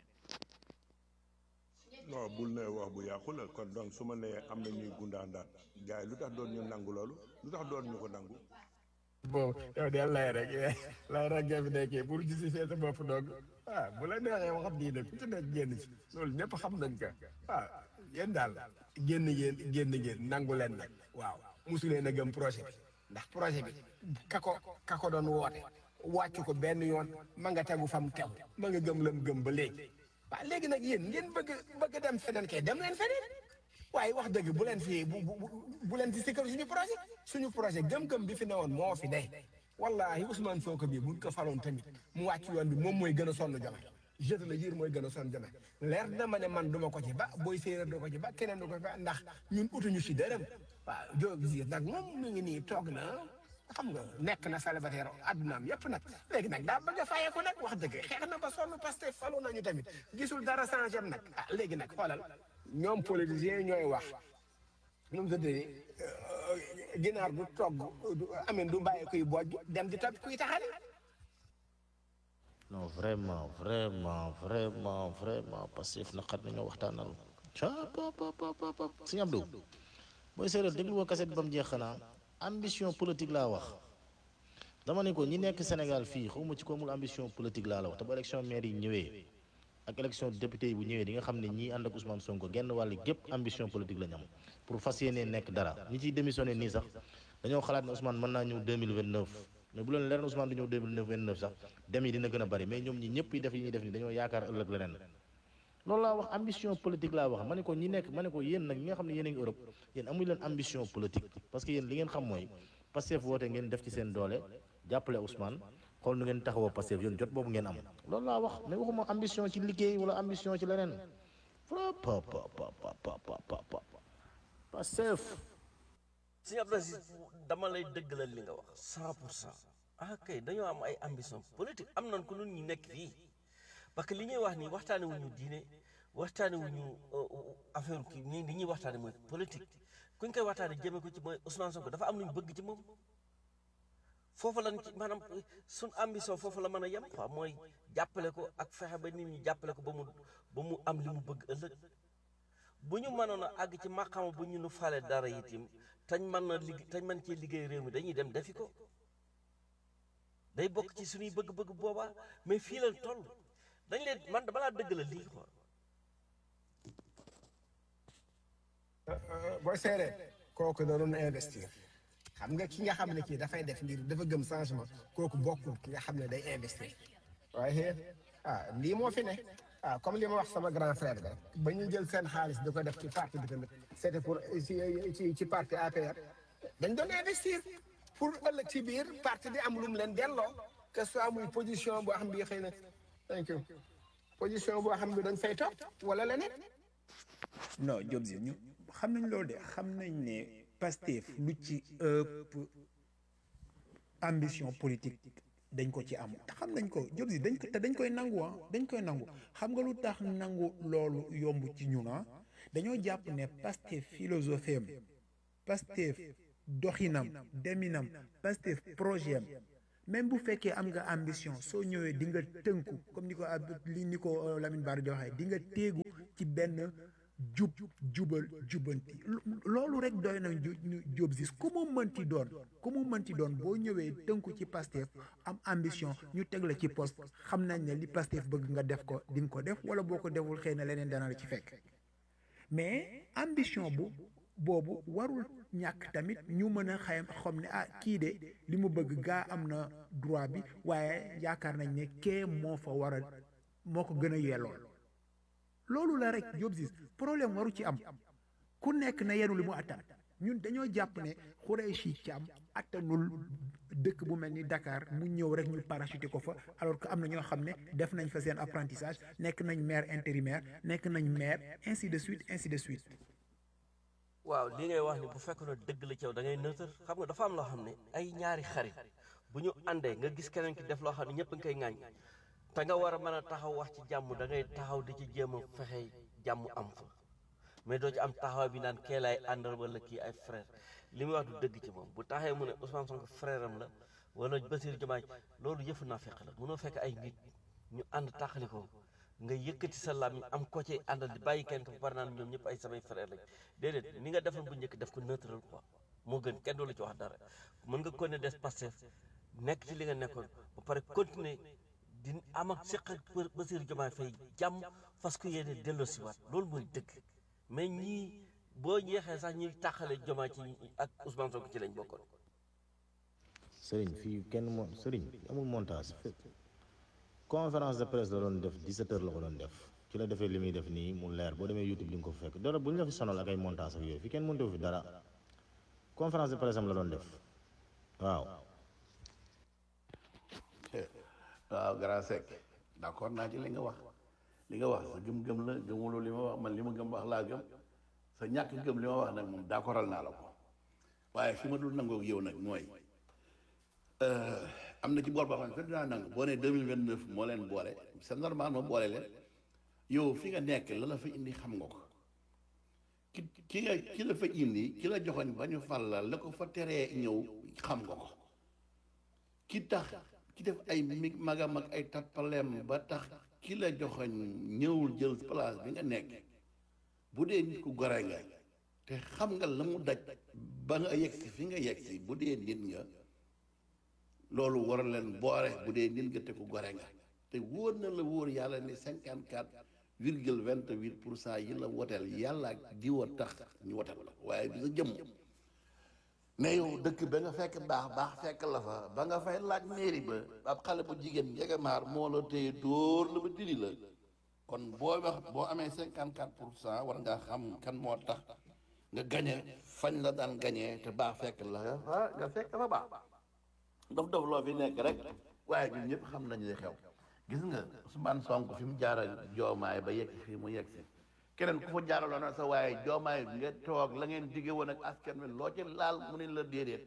non bul ne wax bu yàqu la kon donc su ma nee am na ñuy gundaandaat gars yi lu tax doon ñu nangu loolu lu tax doon ñu ko nangu bon yow de lay rek lay rek nga fi nekkee pour justifier sa bopp doog ah bu la neexee wax diine ku ci nekk génn ci loolu ñëpp xam nañ ko ah yéen daal génn ngeen génn ngeen nangu leen nag waaw mosu leen a gëm projet bi ndax projet bi ka ko ka ko doon woote wàcc ko benn yoon ma nga tegu fam tegu ma nga gëm lam gëm ba léegi waaw léegi nag yéen ngeen bëgg bëgg dem feneen kay dem leen feneen waaye wax dëgg bu leen fi bu bu bu leen fi sikkar suñu projet suñu projet gëm-gëm bi fi newoon moo fi day wallahi Ousmane Sonko bi buñ ko faloon tamit mu wàcc yoon bi moom mooy gën a sonn jome jeune la jir mooy gën a sonn jome leer na ma ne man duma ko ci ba booy séeréer du ko ci ba keneen du ko ci ba ndax ñun utuñu si dërëm waaw joo gis nag moom mu ngi nii toog na xam nga nekk na célibataire addunaam yëpp nag léegi nag daa bëgg a fayeeku nag wax dëgg xeex na ba sonn parce que falu nañu tamit gisul dara changé am nag ah léegi nag xoolal ñoom politiciens ñooy wax nu mu tuddee ginaar du togg du amen du bàyyi kuy bojj dem di topp kuy taxale non vraiment vraiment vraiment vraiment Pastef naqar nañoo waxtaanal ca pa pa pa pa pa sëñ Abdou booy séeréer déglu woo kaset bi ba mu jeex xanaa ambition politique laa wax dama ne ko ñi nekk Sénégal fii xawma ci ko amul ambition politique laa la wax te bu élection maire yi ñëwee ak élection député yi bu ñëwee di nga xam ne ñii ànd ak Ousmane Sonko genn wàll gépp ambition politique la ñu am pour fas yéenee nekk dara ñi ciy démissionné nii sax dañoo xalaat ne Ousmane mën naa ñëw 2029 mais bu leen leer na Ousmane du ñëw 2029 sax dem yi dina gën a bari mais ñoom ñi ñëpp yi def yi ñuy def ni dañoo yaakaar ëllëg leneen loolu laa wax ambition politique laa wax ma ne ko ñi nekk ma ne ko yéen nag ñi nga xam ne yéen a ngi Europe yéen amuñu leen ambition politique parce que yéen li ngeen xam mooy Pastef woote ngeen def ci seen doole jàppale Ousmane xool nu ngeen taxawoo Pastef yéen jot boobu ngeen am loolu laa wax mais waxuma ambition ci liggéey wala ambition ci leneen fra pa pa pa pa pa pa pa pa Pastef sëñ Abdou Aziz dama lay dëggalal li nga wax cent pour cent ah kay dañoo am ay ambition politique am nañ ko nun ñi nekk fii parce que li ñuy wax nii waxtaane wuñu diine waxtaane wuñu affaire kii nii li ñuy waxtaane mooy politique kuñ koy waxtaane jëme ko ci mooy Ousmane Sonko dafa am lu ñu bëgg ci moom foofu lañ ci maanaam suñ ambition foofu la mën a yem quoi mooy jàppale ko ak fexe ba nit ñi jàppale ko ba mu ba mu am li mu bëgg ëllëg bu ñu mënoon a àgg ci maqama bu ñu nu fale dara itim tañ mën na liggéey tañ mën cee liggéey réew mi dañuy dem defi ko day bokk ci suñuy bëgg-bëgg boobaa mais fii lañ toll dañ leen man balaa dëgg la lii quoi boo seeree kooku da doon investir xam nga ki nga xam ne kii dafay def ngir dafa gëm changement kooku bokkul ki nga xam ne day investir waaye ah lii moo fi ne ah comme li ma wax sama grand frère ba ba ñu jël seen xaalis di ko def ci parti bi tamit c'était pour ci ci ci parti APR dañ doon investir pour ëllëg ci biir parti bi am lu mu leen delloo que soit muy position boo xam bi xëy na thank you position boo xam bi dañ fay topp wala leneen non Diop si ñu xam nañ loolu de xam nañ ne Pastef lu ci ëpp ambition politique dañ ko ci am te xam nañ ko Diop si dañ ko te dañ koy nangu ah dañ koy nangu xam nga lu tax nangu loolu yomb ci ñun ah dañoo jàpp ne Pastef philosophie am Pastef doxinam deminam Pastef projet am même bu fekkee am nga ambition soo ñëwee di nga tënku comme ni ko ab li ni ko Lamine Bara di waxee di nga téegu ci benn jub jubal jubanti loolu rek doy na Diop Ziz ku mu mënti doon ku mu mënti doon boo ñëwee tënku ci Pastef am ambition ñu teg la ci poste xam nañ ne li Pastef bëgg nga def ko di nga ko def wala boo ko deful xëy na leneen dana la ci fekk mais ambition bu boobu warul ñàkk tamit ñu mën a xayam xam ne ah kii de li mu bëgg gaa am na droit bi waaye yaakaar nañ ne kee moo fa war a moo ko gën a yellool loolu la rek Diop Ziz problème waru ci am ku nekk na yenu li mu attan ñun dañoo jàpp ne Khoureychi Thiam attanul dëkk bu mel ni Dakar mu ñëw rek ñu parachuté ko fa alors que am na ñoo xam ne def nañ fa seen apprentissage nekk nañ maire intérimaire nekk nañ maire ainsi de suite ainsi de suite waaw li ngay wax ni bu fekkoon ne dëgg la ci yow da ngay nëtër xam nga dafa am loo xam ne ay ñaari xarit bu ñu àndee nga gis keneen ki def loo xam ne ñëpp nga koy ŋaañ te nga war a mën a taxaw wax ci jàmm da ngay taxaw di ci jéem a fexe jàmm am fa mais doo ci am taxaw bi naan kee laay àndal wala kii ay frère li muy wax du dëgg ci moom bu taxee mu ne Ousmane Sonko frère am la wala Bassirou Diomaye loolu yëfu naa fekk la mënoo fekk ay nit ñu ànd taxali ko nga yëkkati sa làmmiñ am ko ci àndal di bàyyi kenn ko par naan ñoom ñëpp ay samay frère lañ déedéet ni nga defoon bu njëkk def ko neutral quoi moo gën kenn du la ci wax dara mën nga continuer des Pastef nekk ci li nga nekkoon ba pare continuer di am ak seq ak Bassirou Diomaye Faye jàmm fas ko yéene delloosiwaat loolu mooy dëgg mais ñii boo jeexee sax ñuy tàqale Diomaye ci ak Ousmane Sonko ci lañ bokkoon. Sëriñ fii kenn mo Sëriñ amul montage conférence de presse la doon def 17 heures la ko doon def ci la defee li muy def nii mu leer boo demee YouTube di nga ko fekk dara bu ñu la fi sonal ak ay montage ak yooyu fi kenn mënut fi dara conférence de presse am la doon def waaw. waaw grand sec d'accord naa ci li nga wax li nga wax sa gëm-gëm la gëmuloo li ma wax man li ma gëm wax laa gëm sa ñàkk gëm li ma wax nag moom d'accordal naa la ko waaye fi ma dul nangoo ak yow nag mooy am na ci boor boo xam ne dinaa nangu boo nee deux mille vingt neuf moo leen boole c'est normal ma boole leen yow fi nga nekk la la fa indi xam nga ko ki ki nga ki la fa indi ki la joxoñ ba ñu fal la la ko fa teree ñëw xam nga ko ki tax ki def ay mi magam ak ay tappaleem ba tax ki la joxoñ ñëwul jël place bi nga nekk bu dee nit ku gore nga te xam nga la mu daj ba nga yegsi fi nga yegsi bu dee nit nga loolu war a leen boore bu dee nit nga te ku gore nga te wóor na la wóor yàlla ni cinquante quatre virgule vingt huit pour cent yi la woteel yàlla ak diwa tax ñu woteel la waaye bi sa jëmm ne yow dëkk ba nga fekk baax baax fekk la fa ba nga fay laaj mairie ba ab xale bu jigéen njegemaar moo la téye dóor la ba diri la kon boo wax boo amee cinquante quatre pour cent war nga xam kan moo tax nga gañe fañ la daan gañee te baax fekk la ah nga fekk fa baax dof dof loo fi nekk rek waaye ñun ñëpp xam nañu li xew gis nga Ousmane Sonko fi mu jaaral joomaay ba yegg fii mu yegg si keneen ku fa jaaraloon sa waaye joomaay nga toog la ngeen digge woon ak askan wi loo ci laal mu ne la déedéet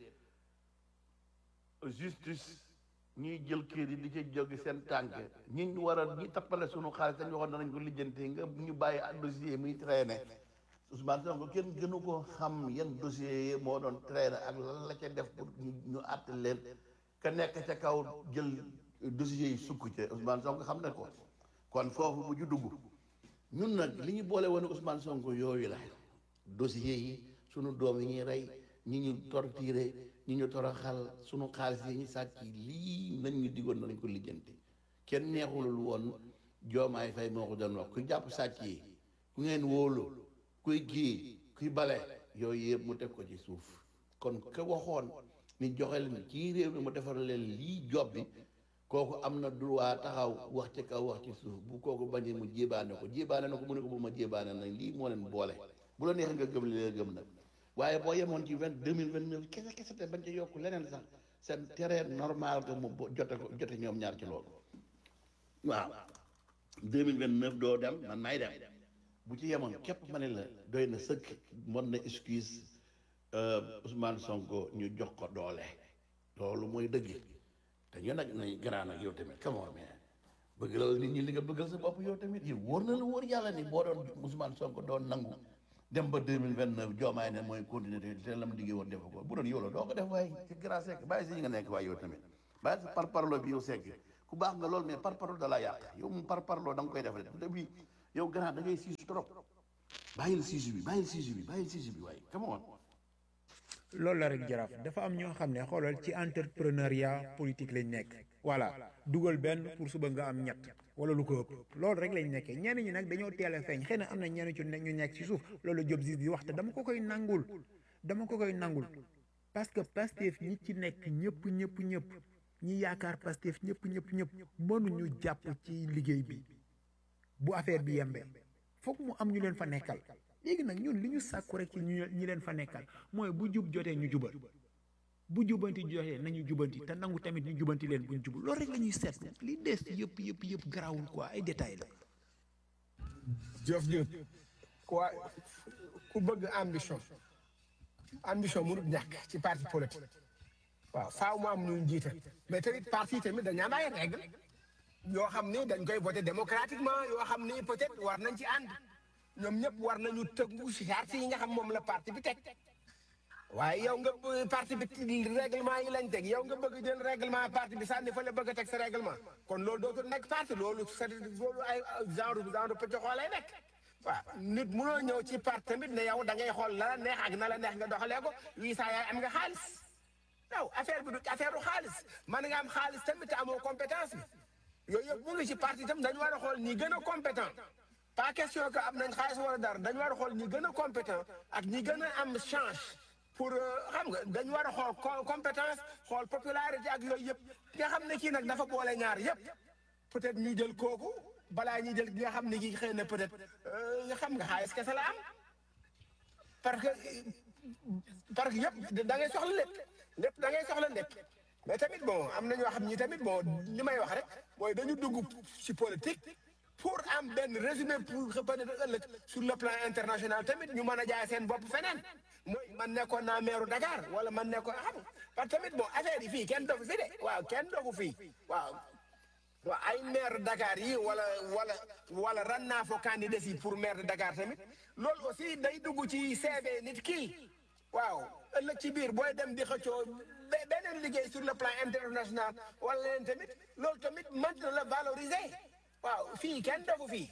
justice ñuy jël kër yi di ci jógi seen tànk ñi ñu war a ñi tappale sunu xaalis dañu waxoon danañ ko lijjanti nga ñu bàyyi ak dossier muy traîner Ousmane Sonko kenn gënu ko xam yan dossier yi moo doon traîner ak lan la ca def pour ñu àtte leen ka nekk ca kaw jël dossier yi sukk ca Ousmane Sonko xam na ko kon foofu bu ju dugg ñun nag li ñu boole woon Ousmane Sonko yooyu la dossier yi sunu doom yi ñuy rey ñi ñu torturé ñi ñu toroxal sunu xaalis yi ñu sàcc lii nañ ñu digoon nañ ko lijjanti kenn neexulul woon joomaay fay moo ko doon wax ku jàpp sàcc yi ku ngeen wóolu kuy kii kuy bale yooyu yëpp mu teg ko ci suuf kon ka waxoon ni joxe leen ci réew mi mu defar leen lii job bi kooku am na droit taxaw wax ci kaw wax ci suuf bu kooku bañee mu jébaane ko jébaane na ko mu ne ko bu ma jébaane nag lii moo leen boole bu la neexee nga gëm li nga gëm nag waaye boo yemoon ci vingt deux mille vingt neuf kese kese te bañ ca yokk leneen sax seen terrain normal que mu jote ko jote ñoom ñaar ci loolu waaw deux mille vingt neuf doo dem man maay dem bu ci yemoon képp ma ne la doy na sëkk mën na excuse Ousmane Sonko ñu jox ko doole loolu mooy dëgg te ñu nag nañ grand nag yow tamit come on man bëgg la nit ñi li nga bëggal sa bopp yow tamit yow wóor na la wóor yàlla ni boo doon Ousmane Sonko doon nangu dem ba deux mille vingt neuf joomaay ne mooy continuer te te lam liggéey woon defa ko bu doon yow la doo ko def waaye ci grand sec bàyyi si ñi nga nekk waaye yow tamit bàyyi sa par parlo bi yow segg ku baax nga lool mais par parlo da laa yàq yow moom par parlo da nga koy def rek te bi yow grand da ngay siisu trop bàyyil siisu bi bàyyil siisu bi bàyyil siisu bi waaye come on loolu la rek jaraaf dafa am ñoo xam ne xoolal ci entrepreneuriat politique lañ nekk voilà dugal benn pour suba nga am ñett wala lu ko ëpp loolu rek lañ nekkee ñenn ñi nag dañoo teel a feeñ xëy na am na ñenn ci ne ñu nekk ci suuf loolu Diop Ziz di wax te dama ko koy nangul dama ko koy nangul parce que Pastef ñi ci nekk ñëpp ñëpp ñëpp ñi yaakaar Pastef ñëpp ñëpp ñëpp mënuñu jàpp ci liggéey bi bu affaire bi yembee foog mu am ñu leen fa nekkal léegi nag ñun li ñu sàkku rek ci ñu ñi leen fa nekkal mooy bu jub jotee ñu jubal bu jubanti jotee nañu jubanti te nangu tamit ñu jubanti leen buñ jubal loolu rek la ñuy seet li des yëpp yëpp yëpp garaawul quoi ay détails la Jëf Diop quoi ku bëgg ambition ambition mënut ñàkk ci parti politique waaw faaw mu am ñu jiite mais tamit parti tamit dañu am ay règle yoo xam ni dañ koy voté démocratiquement yoo xam ni peut-être war nañ ci ànd ñoom ñëpp war nañu tëggu si charte yi nga xam moom la parti bi teg waaye yow nga b- parti bi règlement yi lañ teg yow nga bëgg jël règlement parti bi sànni fa la bëgg a teg sa règlement kon loolu dootul nekk parti loolu c'est loolu ay genre genre pëcc lay nekk waaw nit mënoo ñëw ci parti tamit ne yow da ngay xool la la neex ak na la neex nga doxalee ko wii saa yaay am nga xaalis yow affaire bi du affaire du xaalis man nga am xaalis tamit te amoo compétence bi yooyu yëpp mu ngi ci parti tam dañu war a xool ñi gën a compétent pas question que am nañ xaalis wala dara dañu war a xool ñi gën a compétent ak ñi gën a am chance pour xam nga dañu war a xool co- compétence xool popularité ak yooyu yëpp nga xam ne kii nag dafa boole ñaar yëpp peut-être ñu jël kooku balaa ñuy jël ki nga xam ne kii xëy na peut-être nga xam nga xaalis kese la am parce que parce que yëpp da ngay soxla lépp lépp da ngay soxla lépp mais tamit bon am na ñoo xam ñi tamit bon li may wax rek mooy dañu dugg ci politique pour am benn résumé pour peut-être ëllëg sur le plan international tamit ñu mën a jaay seen bopp feneen mooy man nekkoon naa meeru Dakar wala man nekkoon xam parce que tamit bon affaire yi fii kenn dogu fi de waaw kenn dogu fii waaw waaw ay maire Dakar yi wala wala wala ran naa fo candidat yi pour maire de Dakar tamit loolu aussi day dugg ci CV nit kii waaw ëllëg ci biir booy dem di xëccoo be- beneen liggéey sur le plan international wala leen tamit loolu tamit mën na la valoriser waaw fii kenn dogu fii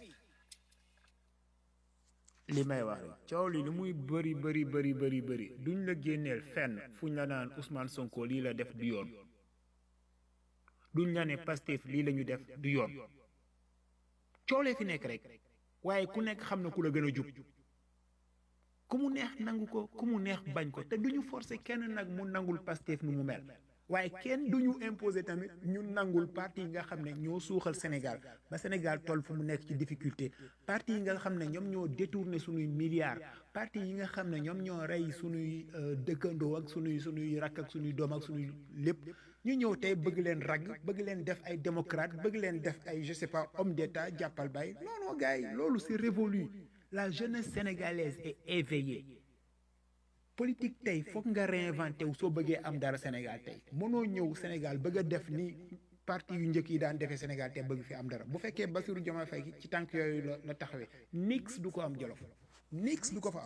li may wax rek coow li li muy bëri bëri bëri bëri bëri duñ la génneel fenn fuñ la naan Ousmane Sonko lii la def du yoon duñ la ne Pastef lii la ñu def du yoon coolee fi nekk rek waaye ku nekk xam na ku la gën a jub ku mu neex nangu ko ku mu neex bañ ko te duñu forcer kenn nag mu nangul Pastef nu mu mel waaye kenn duñu imposer tamit ñu nangul parti yi nga xam ne ñoo suuxal Sénégal ba Sénégal toll fu mu nekk ci difficulté parti yi nga xam ne ñoom ñoo détourné suñuy milliards parti yi nga xam ne ñoom ñoo rey suñuy euh, dëkkandoo ak suñuy suñuy rakk ak suñuy doom ak suñuy lépp ñu ñëw tey bëgg leen ragg bëgg leen def ay démocrate bëgg leen def ay je sais pas homme d'état jàppal bay non non gars yi loolu c'est révolu la jeunesse sénégalaise est éveillée politique tey foog nga réinventé wu soo bëggee am dara Sénégal tey mënoo ñëw Sénégal bëgg a def ni parti yu njëkk yi daan defee Sénégal te bëgg fi am dara bu fekkee Bassirou Diomaye Faye ci tànk yooyu la la taxawee nix du ko am Jolof nix du ko fa am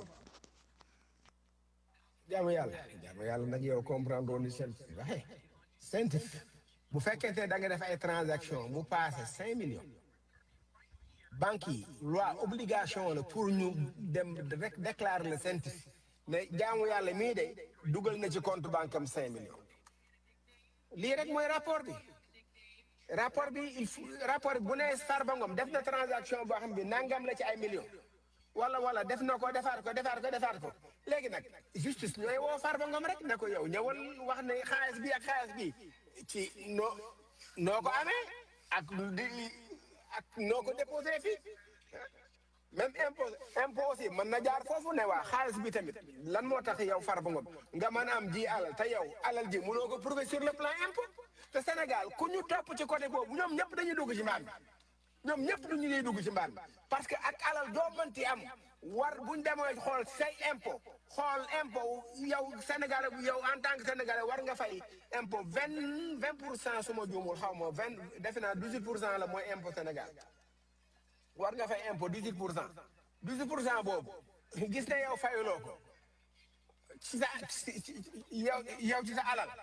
jaamu yàlla jaamu yàlla nag yow comprendre woon ni seen waxe sentif bu fekkente ne da nga def ay transaction mu passé cinq millions banque yi loi obligation la pour ñu dem rek déclarer le sentif ne jaamu yàlla mii de dugal na ci compte banque am cinq millions lii rek mooy rapport bi rapport bi il faut rapport bi bu nee Farba Ngom def na transaction boo xam bi nangam la ci ay millions wala wala def na ko defaat ko defaat ko defaat ko léegi nag justice ñooy woo Farba Ngom rek ne ko yow ñëwal wax ne xaalis bi ak xaalis bi ci noo noo ko amee ak di ak noo ko déposé fii même impôt impôt aussi mën na jaar foofu ne waa xaalis bi tamit lan moo tax yow Farba Ngom nga mën a am ji alal te yow alal ji mënoo ko prouver sur le plan impôt te Sénégal ku ñu topp ci côté boobu ñoom ñëpp dañuy dugg ci mbaam bi ñoom ñëpp du ñu ñuy dugg ci mbaam bi parce que ak alal doo mënti am war buñ demee xool say impôt xool impôt yow Sénégalais bu yow en tant que Sénégalais war nga fay impôt vingt vingt pour cent su ma juumul xaw ma vingt defe naa dix huit pour cent la mooy impôt Sénégal war nga fay impôt dix huit pour cent dix huit pour cent boobu gis ne yow fayuloo ko ci sa ci- ci- yow yow ci sa alal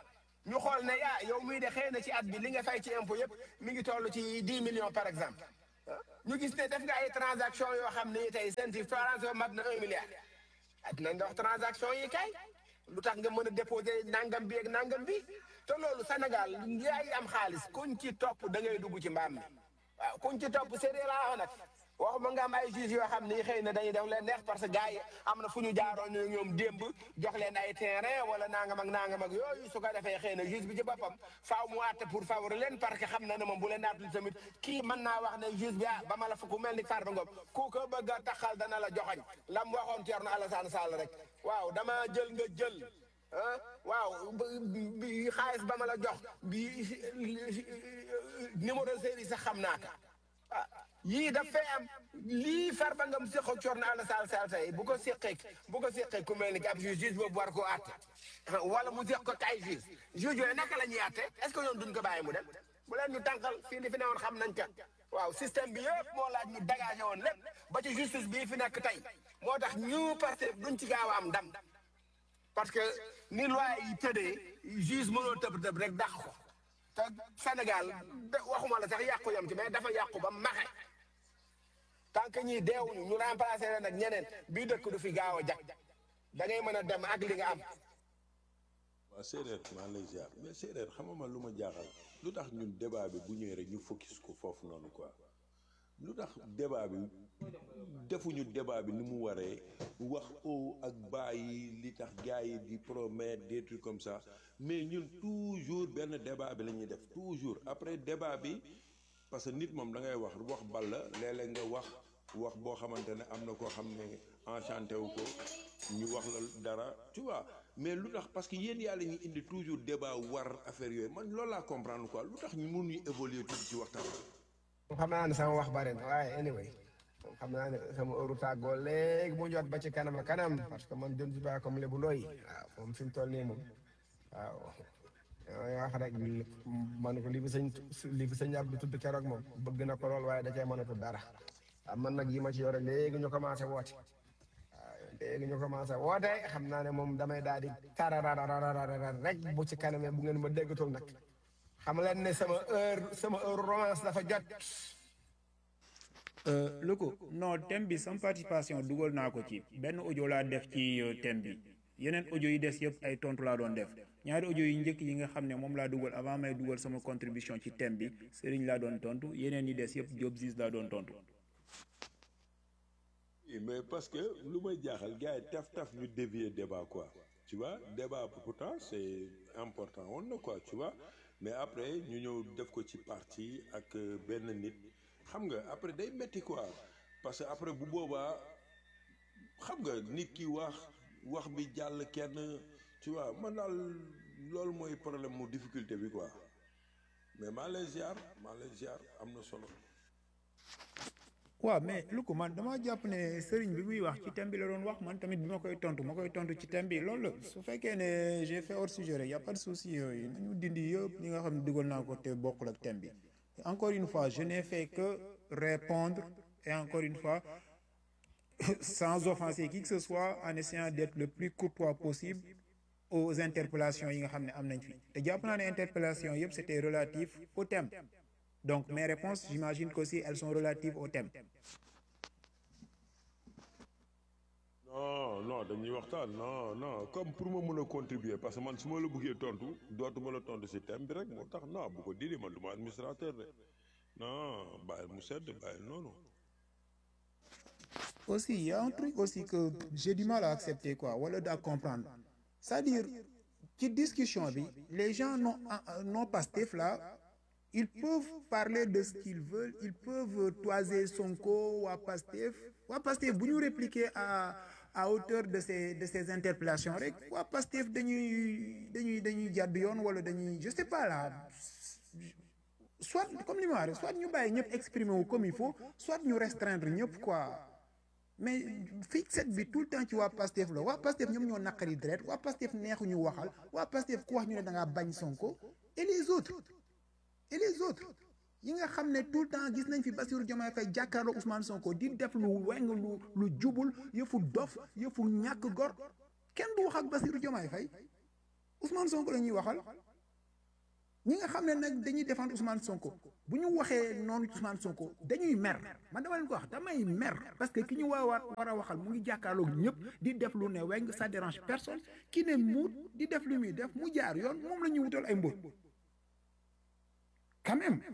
ñu xool ne ah yow muy de xëy na ci at bi li nga fay ci impôt yëpp mi ngi toll ci dix millions par exemple ah ñu gis ne def nga ay transaction yoo xam ne tey seen ci transaction mat na un milliard at nañ dox transaction yi kay lu tax nga mën a déposer nangam bi ak nangam bi te loolu Sénégal yaay am xaalis kuñ ci topp da ngay dugg ci mbaam mi waaw kuñ ci topp séeréer laa wax nag waxuma nga am ay juges yoo xam ni xëy na dañuy def leen neex parce que gars yi am na fu ñu jaaroon ñu ñoom démb jox leen ay terrain wala nangam ak nangam ak yooyu su ko defee xëy na juge bi ci boppam faaw mu àtte pour favori leen parce que xam na ne moom bu leen àttul tamit kii mën naa wax ne juge bi ah ba ma la fa ku mel ni Farba Ngom ku ko bëgg a taxal dana la joxoñ lam waxoon Thierno Alassane Sall rek waaw dama jël nga jël ah waaw bi xaalis ba ma la jox bi numéro série sax xam naa ko ah yii daf fay am lii Farba Ngom séqoo Thierno Alassane Sall tey bu ko séqee bu ko séqee ku mel ni ab juge juge boobu war koo àtte wala mu séq ko kay juge juge yooyu naka la ñuy àtte est ce que ñoom duñ ko bàyyi mu dem bu leen ñu tànqal fii li fi ne woon xam nañ ka waaw système bi yëpp moo laaj ñu dégagé woon lépp ba ci justice bii fi nekk tey moo tax ñu parce duñ ci gaaw a am ndam parce que ni loi yi tëddee juge mënoo tëb tëb rek dàq ko te Sénégal waxuma la sax yàqu yam ci mais dafa yàqu ba maxe tant que ñii deewuñu ñu remplacé leen ak ñeneen bii dëkk du fi gaaw a jag da ngay mën a dem ak li nga am. waaw séeréer maa lay ziar mais séeréer xamama lu ma jaaxal lu tax ñun débat bi bu ñëwee rek ñu focus ko foofu noonu quoi lu tax débat bi defuñu débat bi ni mu waree wax o ak bàyyi li tax gars yi di promettre des trucs comme ça mais ñun toujours benn débat bi la ñuy def toujours après débat bi parce que nit moom da ngay wax wax bal la léeg-léeg nga wax wax boo xamante ne am na koo xam ne enchanté wu ko ñu wax la dara tu vois mais lu tax parce que yéen yàlla ñuy indi toujours débat war affaire yooyu man loolu laa comprendre quoi lu tax ñu mënuñu évoluer tuuti ci waxtaan xam naa ne sama wax bari na waaye anyway xam naa ne sama heure tàggoo léegi mu jot ba ci kanam a kanam parce que man je ne suis pas comme Lébu Ndoye waaw moom fi mu toll nii moom waaw damay wax rek man ko li fi sëñ li fi sëñ Abdou tudd keroog moom bëgg na ko lool waaye da cee mënatu dara waaw man nag yi ma ci yore léegi ñu commencé woote waaw léegi ñu commencé woote xam naa ne moom damay daal di tararararara rek bu ci kanamee bu ngeen ma déggatul nag xam leen ne sama heure sama heure romance dafa jot. Loko non thème bi sama participation dugal naa ko ci benn audio laa def ci thème bi yeneen audio yi des yëpp ay tontu laa doon def ñaari audio yi njëkk yi nga xam ne moom laa dugal avant may dugal sama contribution ci thème bi Serigne laa doon tontu yeneen yi des yëpp Diop Ziz laa doon tontu. mais parce que lu may jaaxal gars yi taf taf ñu dévier débat quoi tu vois débat pourtant c'est important woon na quoi tu vois mais après ñu ñëw def ko ci parti ak benn nit xam nga après day metti quoi parce que après bu boobaa xam nga nit ki wax wax bi jàll kenn tu vois man daal loolu mooy problème mu difficulté bi quoi mais maa lay ziar maa lay ziar am na solo. waaw mais lu ko man dama jàpp ne sëriñ bi muy wax ci thème bi la doon wax man tamit bi ma koy tontu ma koy tontu ci thème bi loolu la su fekkee ne j'ai fait hors sujet rek y a pas de souci yooyu nañu dindi yëpp li nga xam ne dugal naa ko te bokkul ak thème bi encore une fois je n'ai fait que répondre et encore une fois sans offenser qui que ce soit en essayant d'être le plus courtois possible aux interpellations yi nga xam ne am nañ fi te jàpp naa ne interpellations yëpp c'était relatif au thème donc mes réponses j'imagine qu'aussi elles sont relatives au thème non non dañuy waxtaan non non comme pour ma mën a contribuer parce que man su ma la bëggee tontu dootuma la tontu si thème bi rek moo tax non bu ko dindi man du ma administrateur de non bàyyi mu sedd bàyyi noonu. aussi il y a un truc aussi que j'ai du mal à accepter quoi wala à comprendre c'est-à-dire ci discussion bi les gens non non Pastef là ils peuvent parler de ce qu'ils veulent ils peuvent toiser Sonko waa Pastef waa Pastef bu ñu répliquer à à hauteur de ces de ces interpellations rek waa Pastef dañuy dañuy dañuy jàdd yoon wala dañuy je sais pas là soit comme li ma wax soit ñu bàyyi ñëpp exprimer wu comme il faut soit ñu restreindre ñëpp quoi mais fixette bi tout le temps ci waa Pastef la waa Pastef ñoom ñoo naqari deret waa Pastef neexuñu waxal waa Pastef ku wax ñu ne da ngaa bañ Sonko et les autres et les autres yi nga xam ne tout le temps gis nañ fi Bassirou Diomaye Faye jàkkaarloo Ousmane Sonko di def lu weng lu lu jubul yëfu dof yëfu ñàkk gor kenn du wax ak Bassirou Diomaye Faye Ousmane Sonko la ñuy waxal ñi nga xam ne nag dañuy défendre Ousmane Sonko bu ñu waxee noonu Ousmane Sonko dañuy mer man dama leen ko wax damay mer parce que ki ñu waa war war a waxal mu ngi jàkkaarloog ñëpp di def lu ne weng ça dérange personne ki ne muut di def lu muy def mu jaar yoon moom la ñuy wutal ay mbóot quand même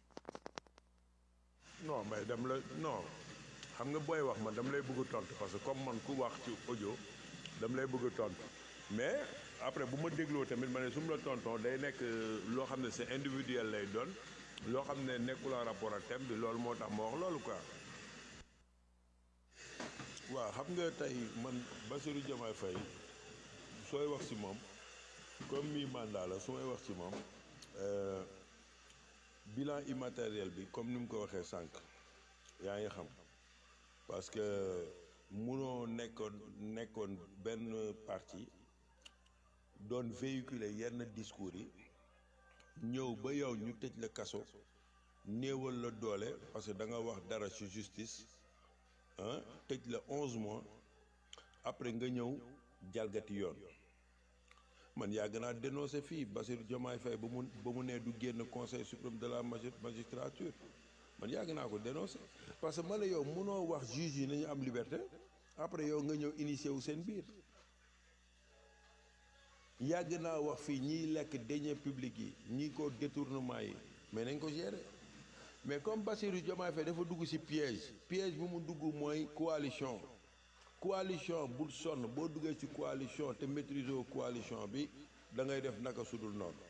non mais dam la non xam nga booy wax man dama lay bëgg a tontu parce que comme man ku wax ci audio dama lay bëgg a tontu mais après bu ma dégloo tamit ma ne su ma la tonton day nekk loo xam ne c'est individuel lay doon loo xam ne nekkul en rapport ak thème bi loolu moo tax ma wax loolu quoi. waaw xam nga tey man Bassirou Diomaye Faye sooy wax ci moom comme mi mandat la su may wax ci moom euh, bilan immatériel bi comme ni mu ko waxee sànq yaa ngi xam parce que munoo nekkoon nekkoon benn parti doon véhiculer yenn discours yi ñëw ba yow ñu tëj la kaso néewal la doole parce que da nga wax dara ci justice ah tëj la onze mois après nga ñëw jalgati yoon man yàgg naa dénoncé fii Bassirou Diomaye Faye ba mu ba mu nee du génn conseil suprême de la magi- magistrature man yàgg naa ko dénoncé parce que man la yow munoo wax juge yi nañu am liberté après yow nga ñëw initié wu seen biir yàgg naa wax fii ñiy lekk deniers publics yi ñi ko détournement yi mais nañ ko gérer mais comme Bassirou Diomaye Faye dafa dugg ci piège piège bu mu dugg mooy coalition coalition bul sonn boo duggee ci coalition te maîtriser wu coalition bi da ngay def naka sudul noonu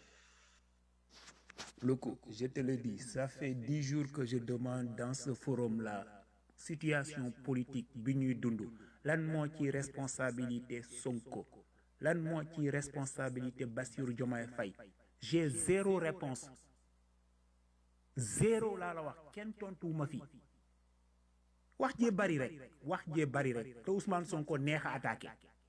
Loco, je te le dis, ça fait dix jours que je demande dans ce forum-là, situation politique bi ñuy dund lan moo ci responsabilité Sonko lan moo ci responsabilité Bassirou Diomaye Faye j'ai zéro réponse zéro laa la wax kenn tontuwuma fi wax jee bari rek wax jee bari rek te Ousmane Sonko neex a attaqué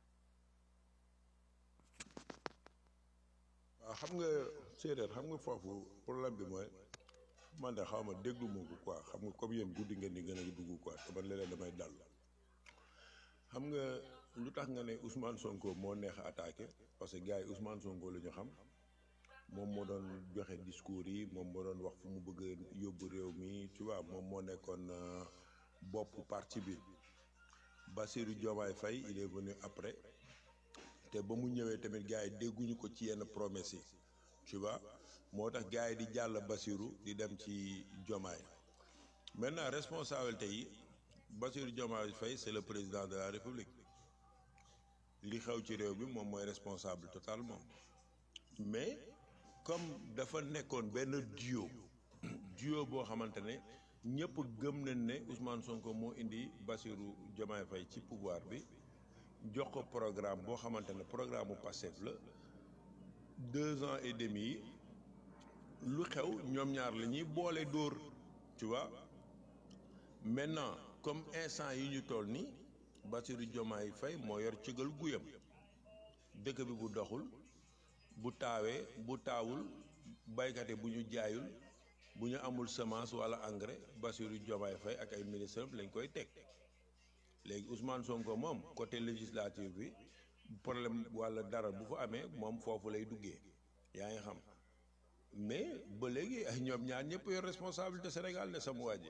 waaw xam nga séeréer xam nga foofu problème bi mooy man de xaw ma déglu ma ko quoi xam nga comme yéen guddi ngeen di gën a dugg quoi te man léeg-léeg damay dal xam nga lu tax nga ne Ousmane Sonko moo neex a attaqué parce que gars yi Ousmane Sonko la ñu xam moom moo doon joxe discours yi moom moo doon wax fu mu bëgg a yóbbu réew mi tu vois moom moo nekkoon euh, bopp parti bi Bassirou Diomaye Faye il est venu après te ba mu ñëwee tamit gars yi dégguñu ko ci yenn promesses yi tu vois moo tax gars yi di jàll Bassirou di dem ci Diomaye maintenant responsabilité yi Bassirou Diomaye Faye c'est le président de la République li xew ci réew mi moom mooy responsable totalement mais comme dafa nekkoon benn duo duo boo xamante ne ñëpp gëm nañ ne Ousmane Sonko moo indi Bassirou Diomaye Faye ci pouvoir bi jox ko programme boo xamante ne programme bu Pastef la deux ans et demi yi lu xew ñoom ñaar la ñuy boole dóor tu vois maintenant comme instant yi ñu toll nii Bassirou Diomaye Faye moo yor cëgal guyam dëkk bi bu doxul bu taawee bu taawul baykat yi bu ñu jaayul bu ñu amul semence wala engrais Bassirou Diomaye Faye ak ay ministres lañ koy teg léegi Ousmane Sonko moom côté législative bi problème wala dara bu fa amee moom foofu lay duggee yaa ngi xam mais ba léegi ay ñoom ñaar ñëpp yor responsabilité Sénégal ne sama waa ji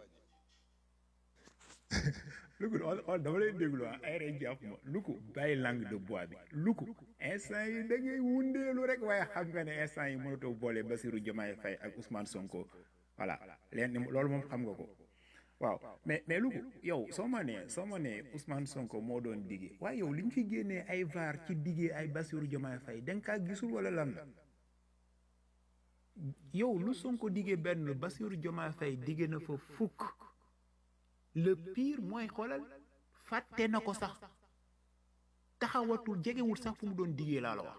Luku xool dama lay déglu ah ay rek jàpp ma Luku bàyyi langue de bois bi Luku instant yi da ngay wundeelu rek waaye xam nga ne instant yi mënatoo boole Bassirou Diomaye Faye ak Ousmane Sonko voilà leen loolu moom xam nga ko waaw mais mais Luku yow soo ma nee soo ma nee Ousmane Sonko moo doon diggee waaye yow li ñu fi génnee ay vaar ci diggee ay Bassirou Diomaye Faye da nga kaa gisul wala lan la yow lu Sonko diggee benn Bassirou Diomaye Faye diggee na fa fukk le pire mooy xoolal fàtte na ko sax taxawatul jegewul sax fu mu doon diggee laa la wax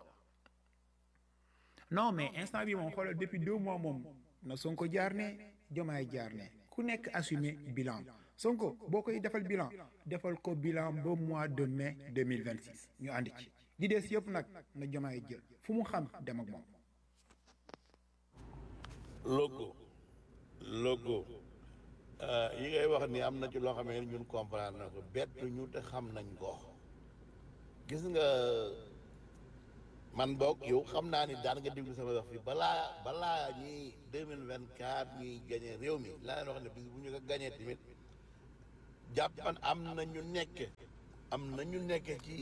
non mais instant bi moom xoolal depuis deux mois moom na Sonko jaar ne Diomaye jaar ne ku nekk assumé bilan Sonko boo koy defal bilan defal ko bilan ba mois de mai 2026 ñu ànd ci di des yëpp nag na Diomaye jël fu mu xam dem ak moom logo logo yi ngay wax ni am na ci loo xam ne ñun comprendre na ko bett ñu te xam nañ ko gis nga man boog yow xam naa ni daan nga déglu sama wax fi balaa balaa ñuy deux mille vingt quatre ñuy gagné réew mi laa leen wax ne bis bu ñu ko gagné tamit jàppan am na ñu nekk am na ñu nekk ci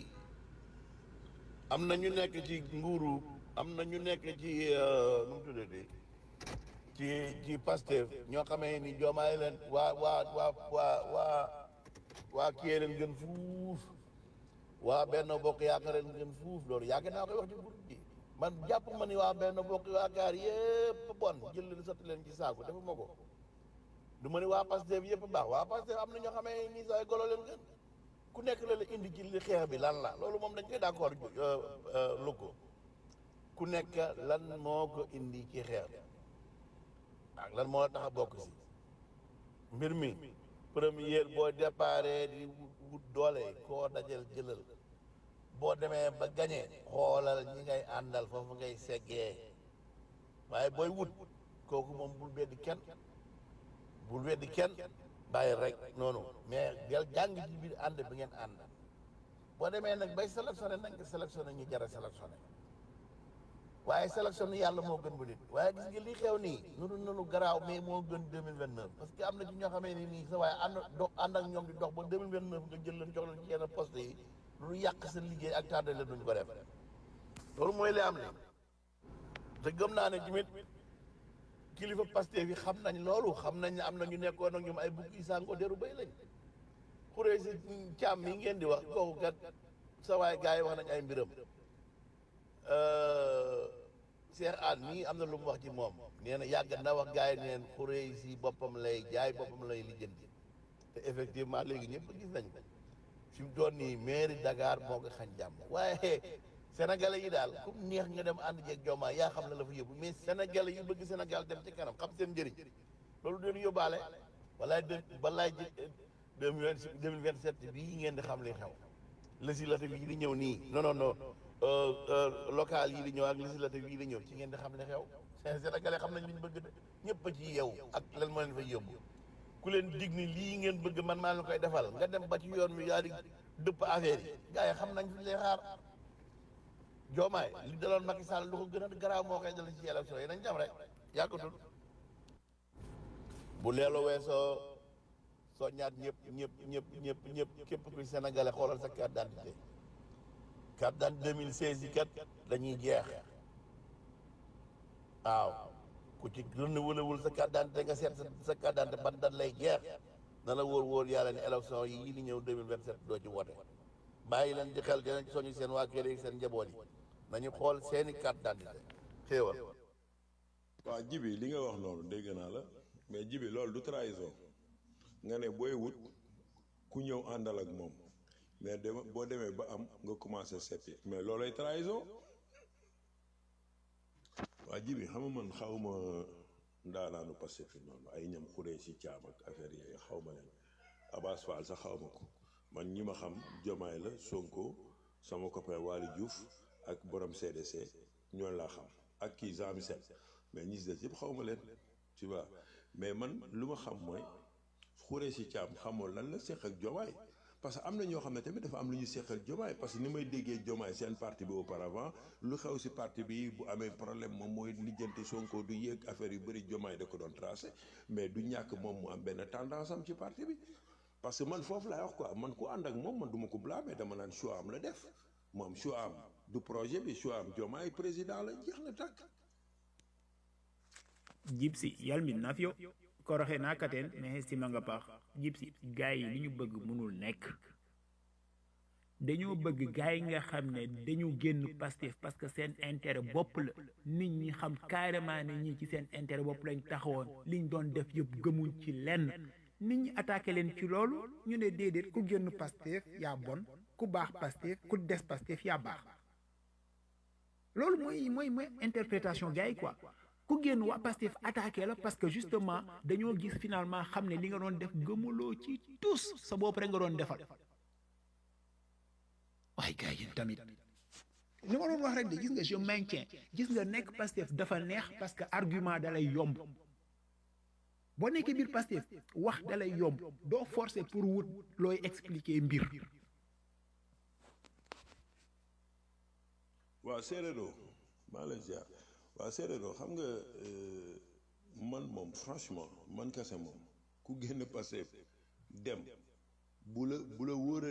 am na ñu nekk ci nguuru am na ñu nekk ci euh, nu mu tuddati ci ci Pastef ñoo xamee ni joomaay leen waa waa waa waa waa waa kiyee leen gën fuuf waa benn bokk yaakaar leen gën fuuf loolu yàgg naa koy wax ci groupe bi man jàpp ma ni waa benn bokk yaakaar yëpp bon jël leen sotti leen ci saako defuma ko du ma ni waa Pastef yëpp baax waa Pastef am na ñoo xamee ni say golo leen gën ku nekk la la indi ci li xeex bi lan la loolu moom dañ koy d'accord lu ko ku nekk lan moo ko indi ci xeex bi ak lan moo tax a bokk si mbir mi première boo déparé di wut doole koo dajal jëlal boo demee ba gañee xoolal ñi ngay àndal foofu ngay seggee waaye booy wut kooku moom bul weddi kenn bul weddi kenn bàyyi rek noonu mais del jàng ci biir ànd bi ngeen ànd boo demee nag bay sélectionné nag nga sélectionné ñu jar a sélectionné waaye sélectionné yàlla moo gën bu nit waaye gis nga li xew nii nunu nunu garaaw mais moo gën deux mille vingt neuf parce que am na ci ñoo xamee ni nii sa waaye ànd dox ànd ak ñoom di dox ba deux mille vingt neuf nga jël leen jox leen ci yenn poste yi lu yàq sa liggéey ak tardé leen duñ ko def loolu mooy li am ni te gëm naa ne tamit kilifa Pastef yi xam nañ loolu xam nañ ne am na ñu nekkoon ak ñoom ay bukk yi sàngoo deru bay lañ xuree si càmm mi ngeen di wax kooku kat sa waay gars yi wax nañ ay mbiram Cheikh Anne mii am na lu mu wax ci moom nee na yàgg na wax gars yi neen xuree si boppam lay jaay boppam lay lijjanti te effectivement léegi ñëpp gis nañ ko fi mu doon nii mairie Dakar moo ko xañ jàmm waaye sénégalais yi daal ku neex nga dem ànd jeeg Diomaye yaa xam ne la fa yóbbu mais sénégalais yi bëgg Sénégal dem ci kanam xam seen njëriñ loolu doon yóbbaale walaay de balaay ji deux mille vingt vingt sept bii ngeen di xam li xew législative yi di ñëw nii non non non local yi di ñëw ak législative yi di ñëw ci ngeen di xam li xew sénégalais xam nañ li ñu bëgg de ñëpp a ci yeewu ak lan moo leen fay yóbbu ku leen dig ni lii ngeen bëgg man maa leen koy defal nga dem ba ci yoon wi yaa di dëpp affaire yi gars yi xam nañ fi lay xaar Diomaye li daloon Macky Sall lu ko gën a garaaw moo koy dal ci élection yi nañ jam rek yàggatul bu leelu weesoo soo ñaat ñëpp ñëpp ñëpp ñëpp ñëpp képp kuy sénégalais xoolal sa carte d'identité carte d'identité 2016 yi kat dañuy jeex waaw ku ci renouvelé wul sa carte d'identité nga seet sa sa carte d'identité ban dat lay jeex na la wóor wóor yàlla ne élection yi yi di ñëw 2027 doo ci wote bàyyi leen di xel dinañ soñu seen waa kër yi seen njaboot yi nañu xool seeni carte d'identité xéewal waaw jibi li nga wax noonu dégg naa la mais jibi loolu du trahison nga ne booy wut ku ñëw àndal ak moom mais dem boo demee ba am nga commencé seppi mais loolay trahison waa jibi xam nga man xawma ndaanaanu passé fi noonu ay ñam xuree si caam ak affaire yooyu xaw ma leen Abass Fall sax xaw ma ko man ñi ma xam Jomaay la Sonko sama copain Waly Diouf ak borom CDC ñooñu laa xam ak kii Jean Michel mais ñi si des yëpp xaw ma leen tu vois mais man lu ma xam mooy xuree si caam xamoon lan la seq ak Jomaay parce que am na ñoo xam ne tamit dafa am lu ñu seq ak Jomaay parce que ni may déggee Jomaay seen parti bi auparavant lu xew si parti bi bu amee problème moom mooy lijjanti Sonko du yéeg affaire yu bëri Jomaay da ko doon tracé mais du ñàkk moom mu am benn tendance am ci parti bi parce que man foofu laay wax quoi man ku ànd ak moom man du ma ko blâmer dama naan choix am la def moom choix am du projet bi choix am Jomaay président la jeex na tàkk jibsi yalmin nafyo koroxe na katen mexe simanga paax jibsi gaay yi li ñu bëgg mënul nekk dañoo bëgg gaay yi nga xam ne dañu génn Pastef parce que seen intérêt bopp la nit ñi xam carrément ne ñii ci seen intérêt bopp lañ taxawoon liñ doon def yëpp gëmuñ ci lenn nit ñi attaqué leen ci loolu ñu ne déedéet ku génn Pastef yaa bon ku baax Pastef ku des Pastef yaa baax loolu mooy mooy mooy interprétation gars yi quoi ku génn waa Pastef attaqué la parce que justement dañoo gis finalement xam ne li nga doon def gëmuloo ci tous sa bopp rek nga doon defal waaye gars yi tamit li ma doon wax rek de gis nga je maintiens gis nga nekk Pastef dafa neex parce que argument dalay yomb boo nekkee biir Pastef wax dalay yomb doo forcer pour wut looy expliquer mbir waaw séeréeroo maa lay ziar waaw séeréeroo xam nga euh, man moom franchement man kese moom ku génn Pastef dem bu la bu la wóoree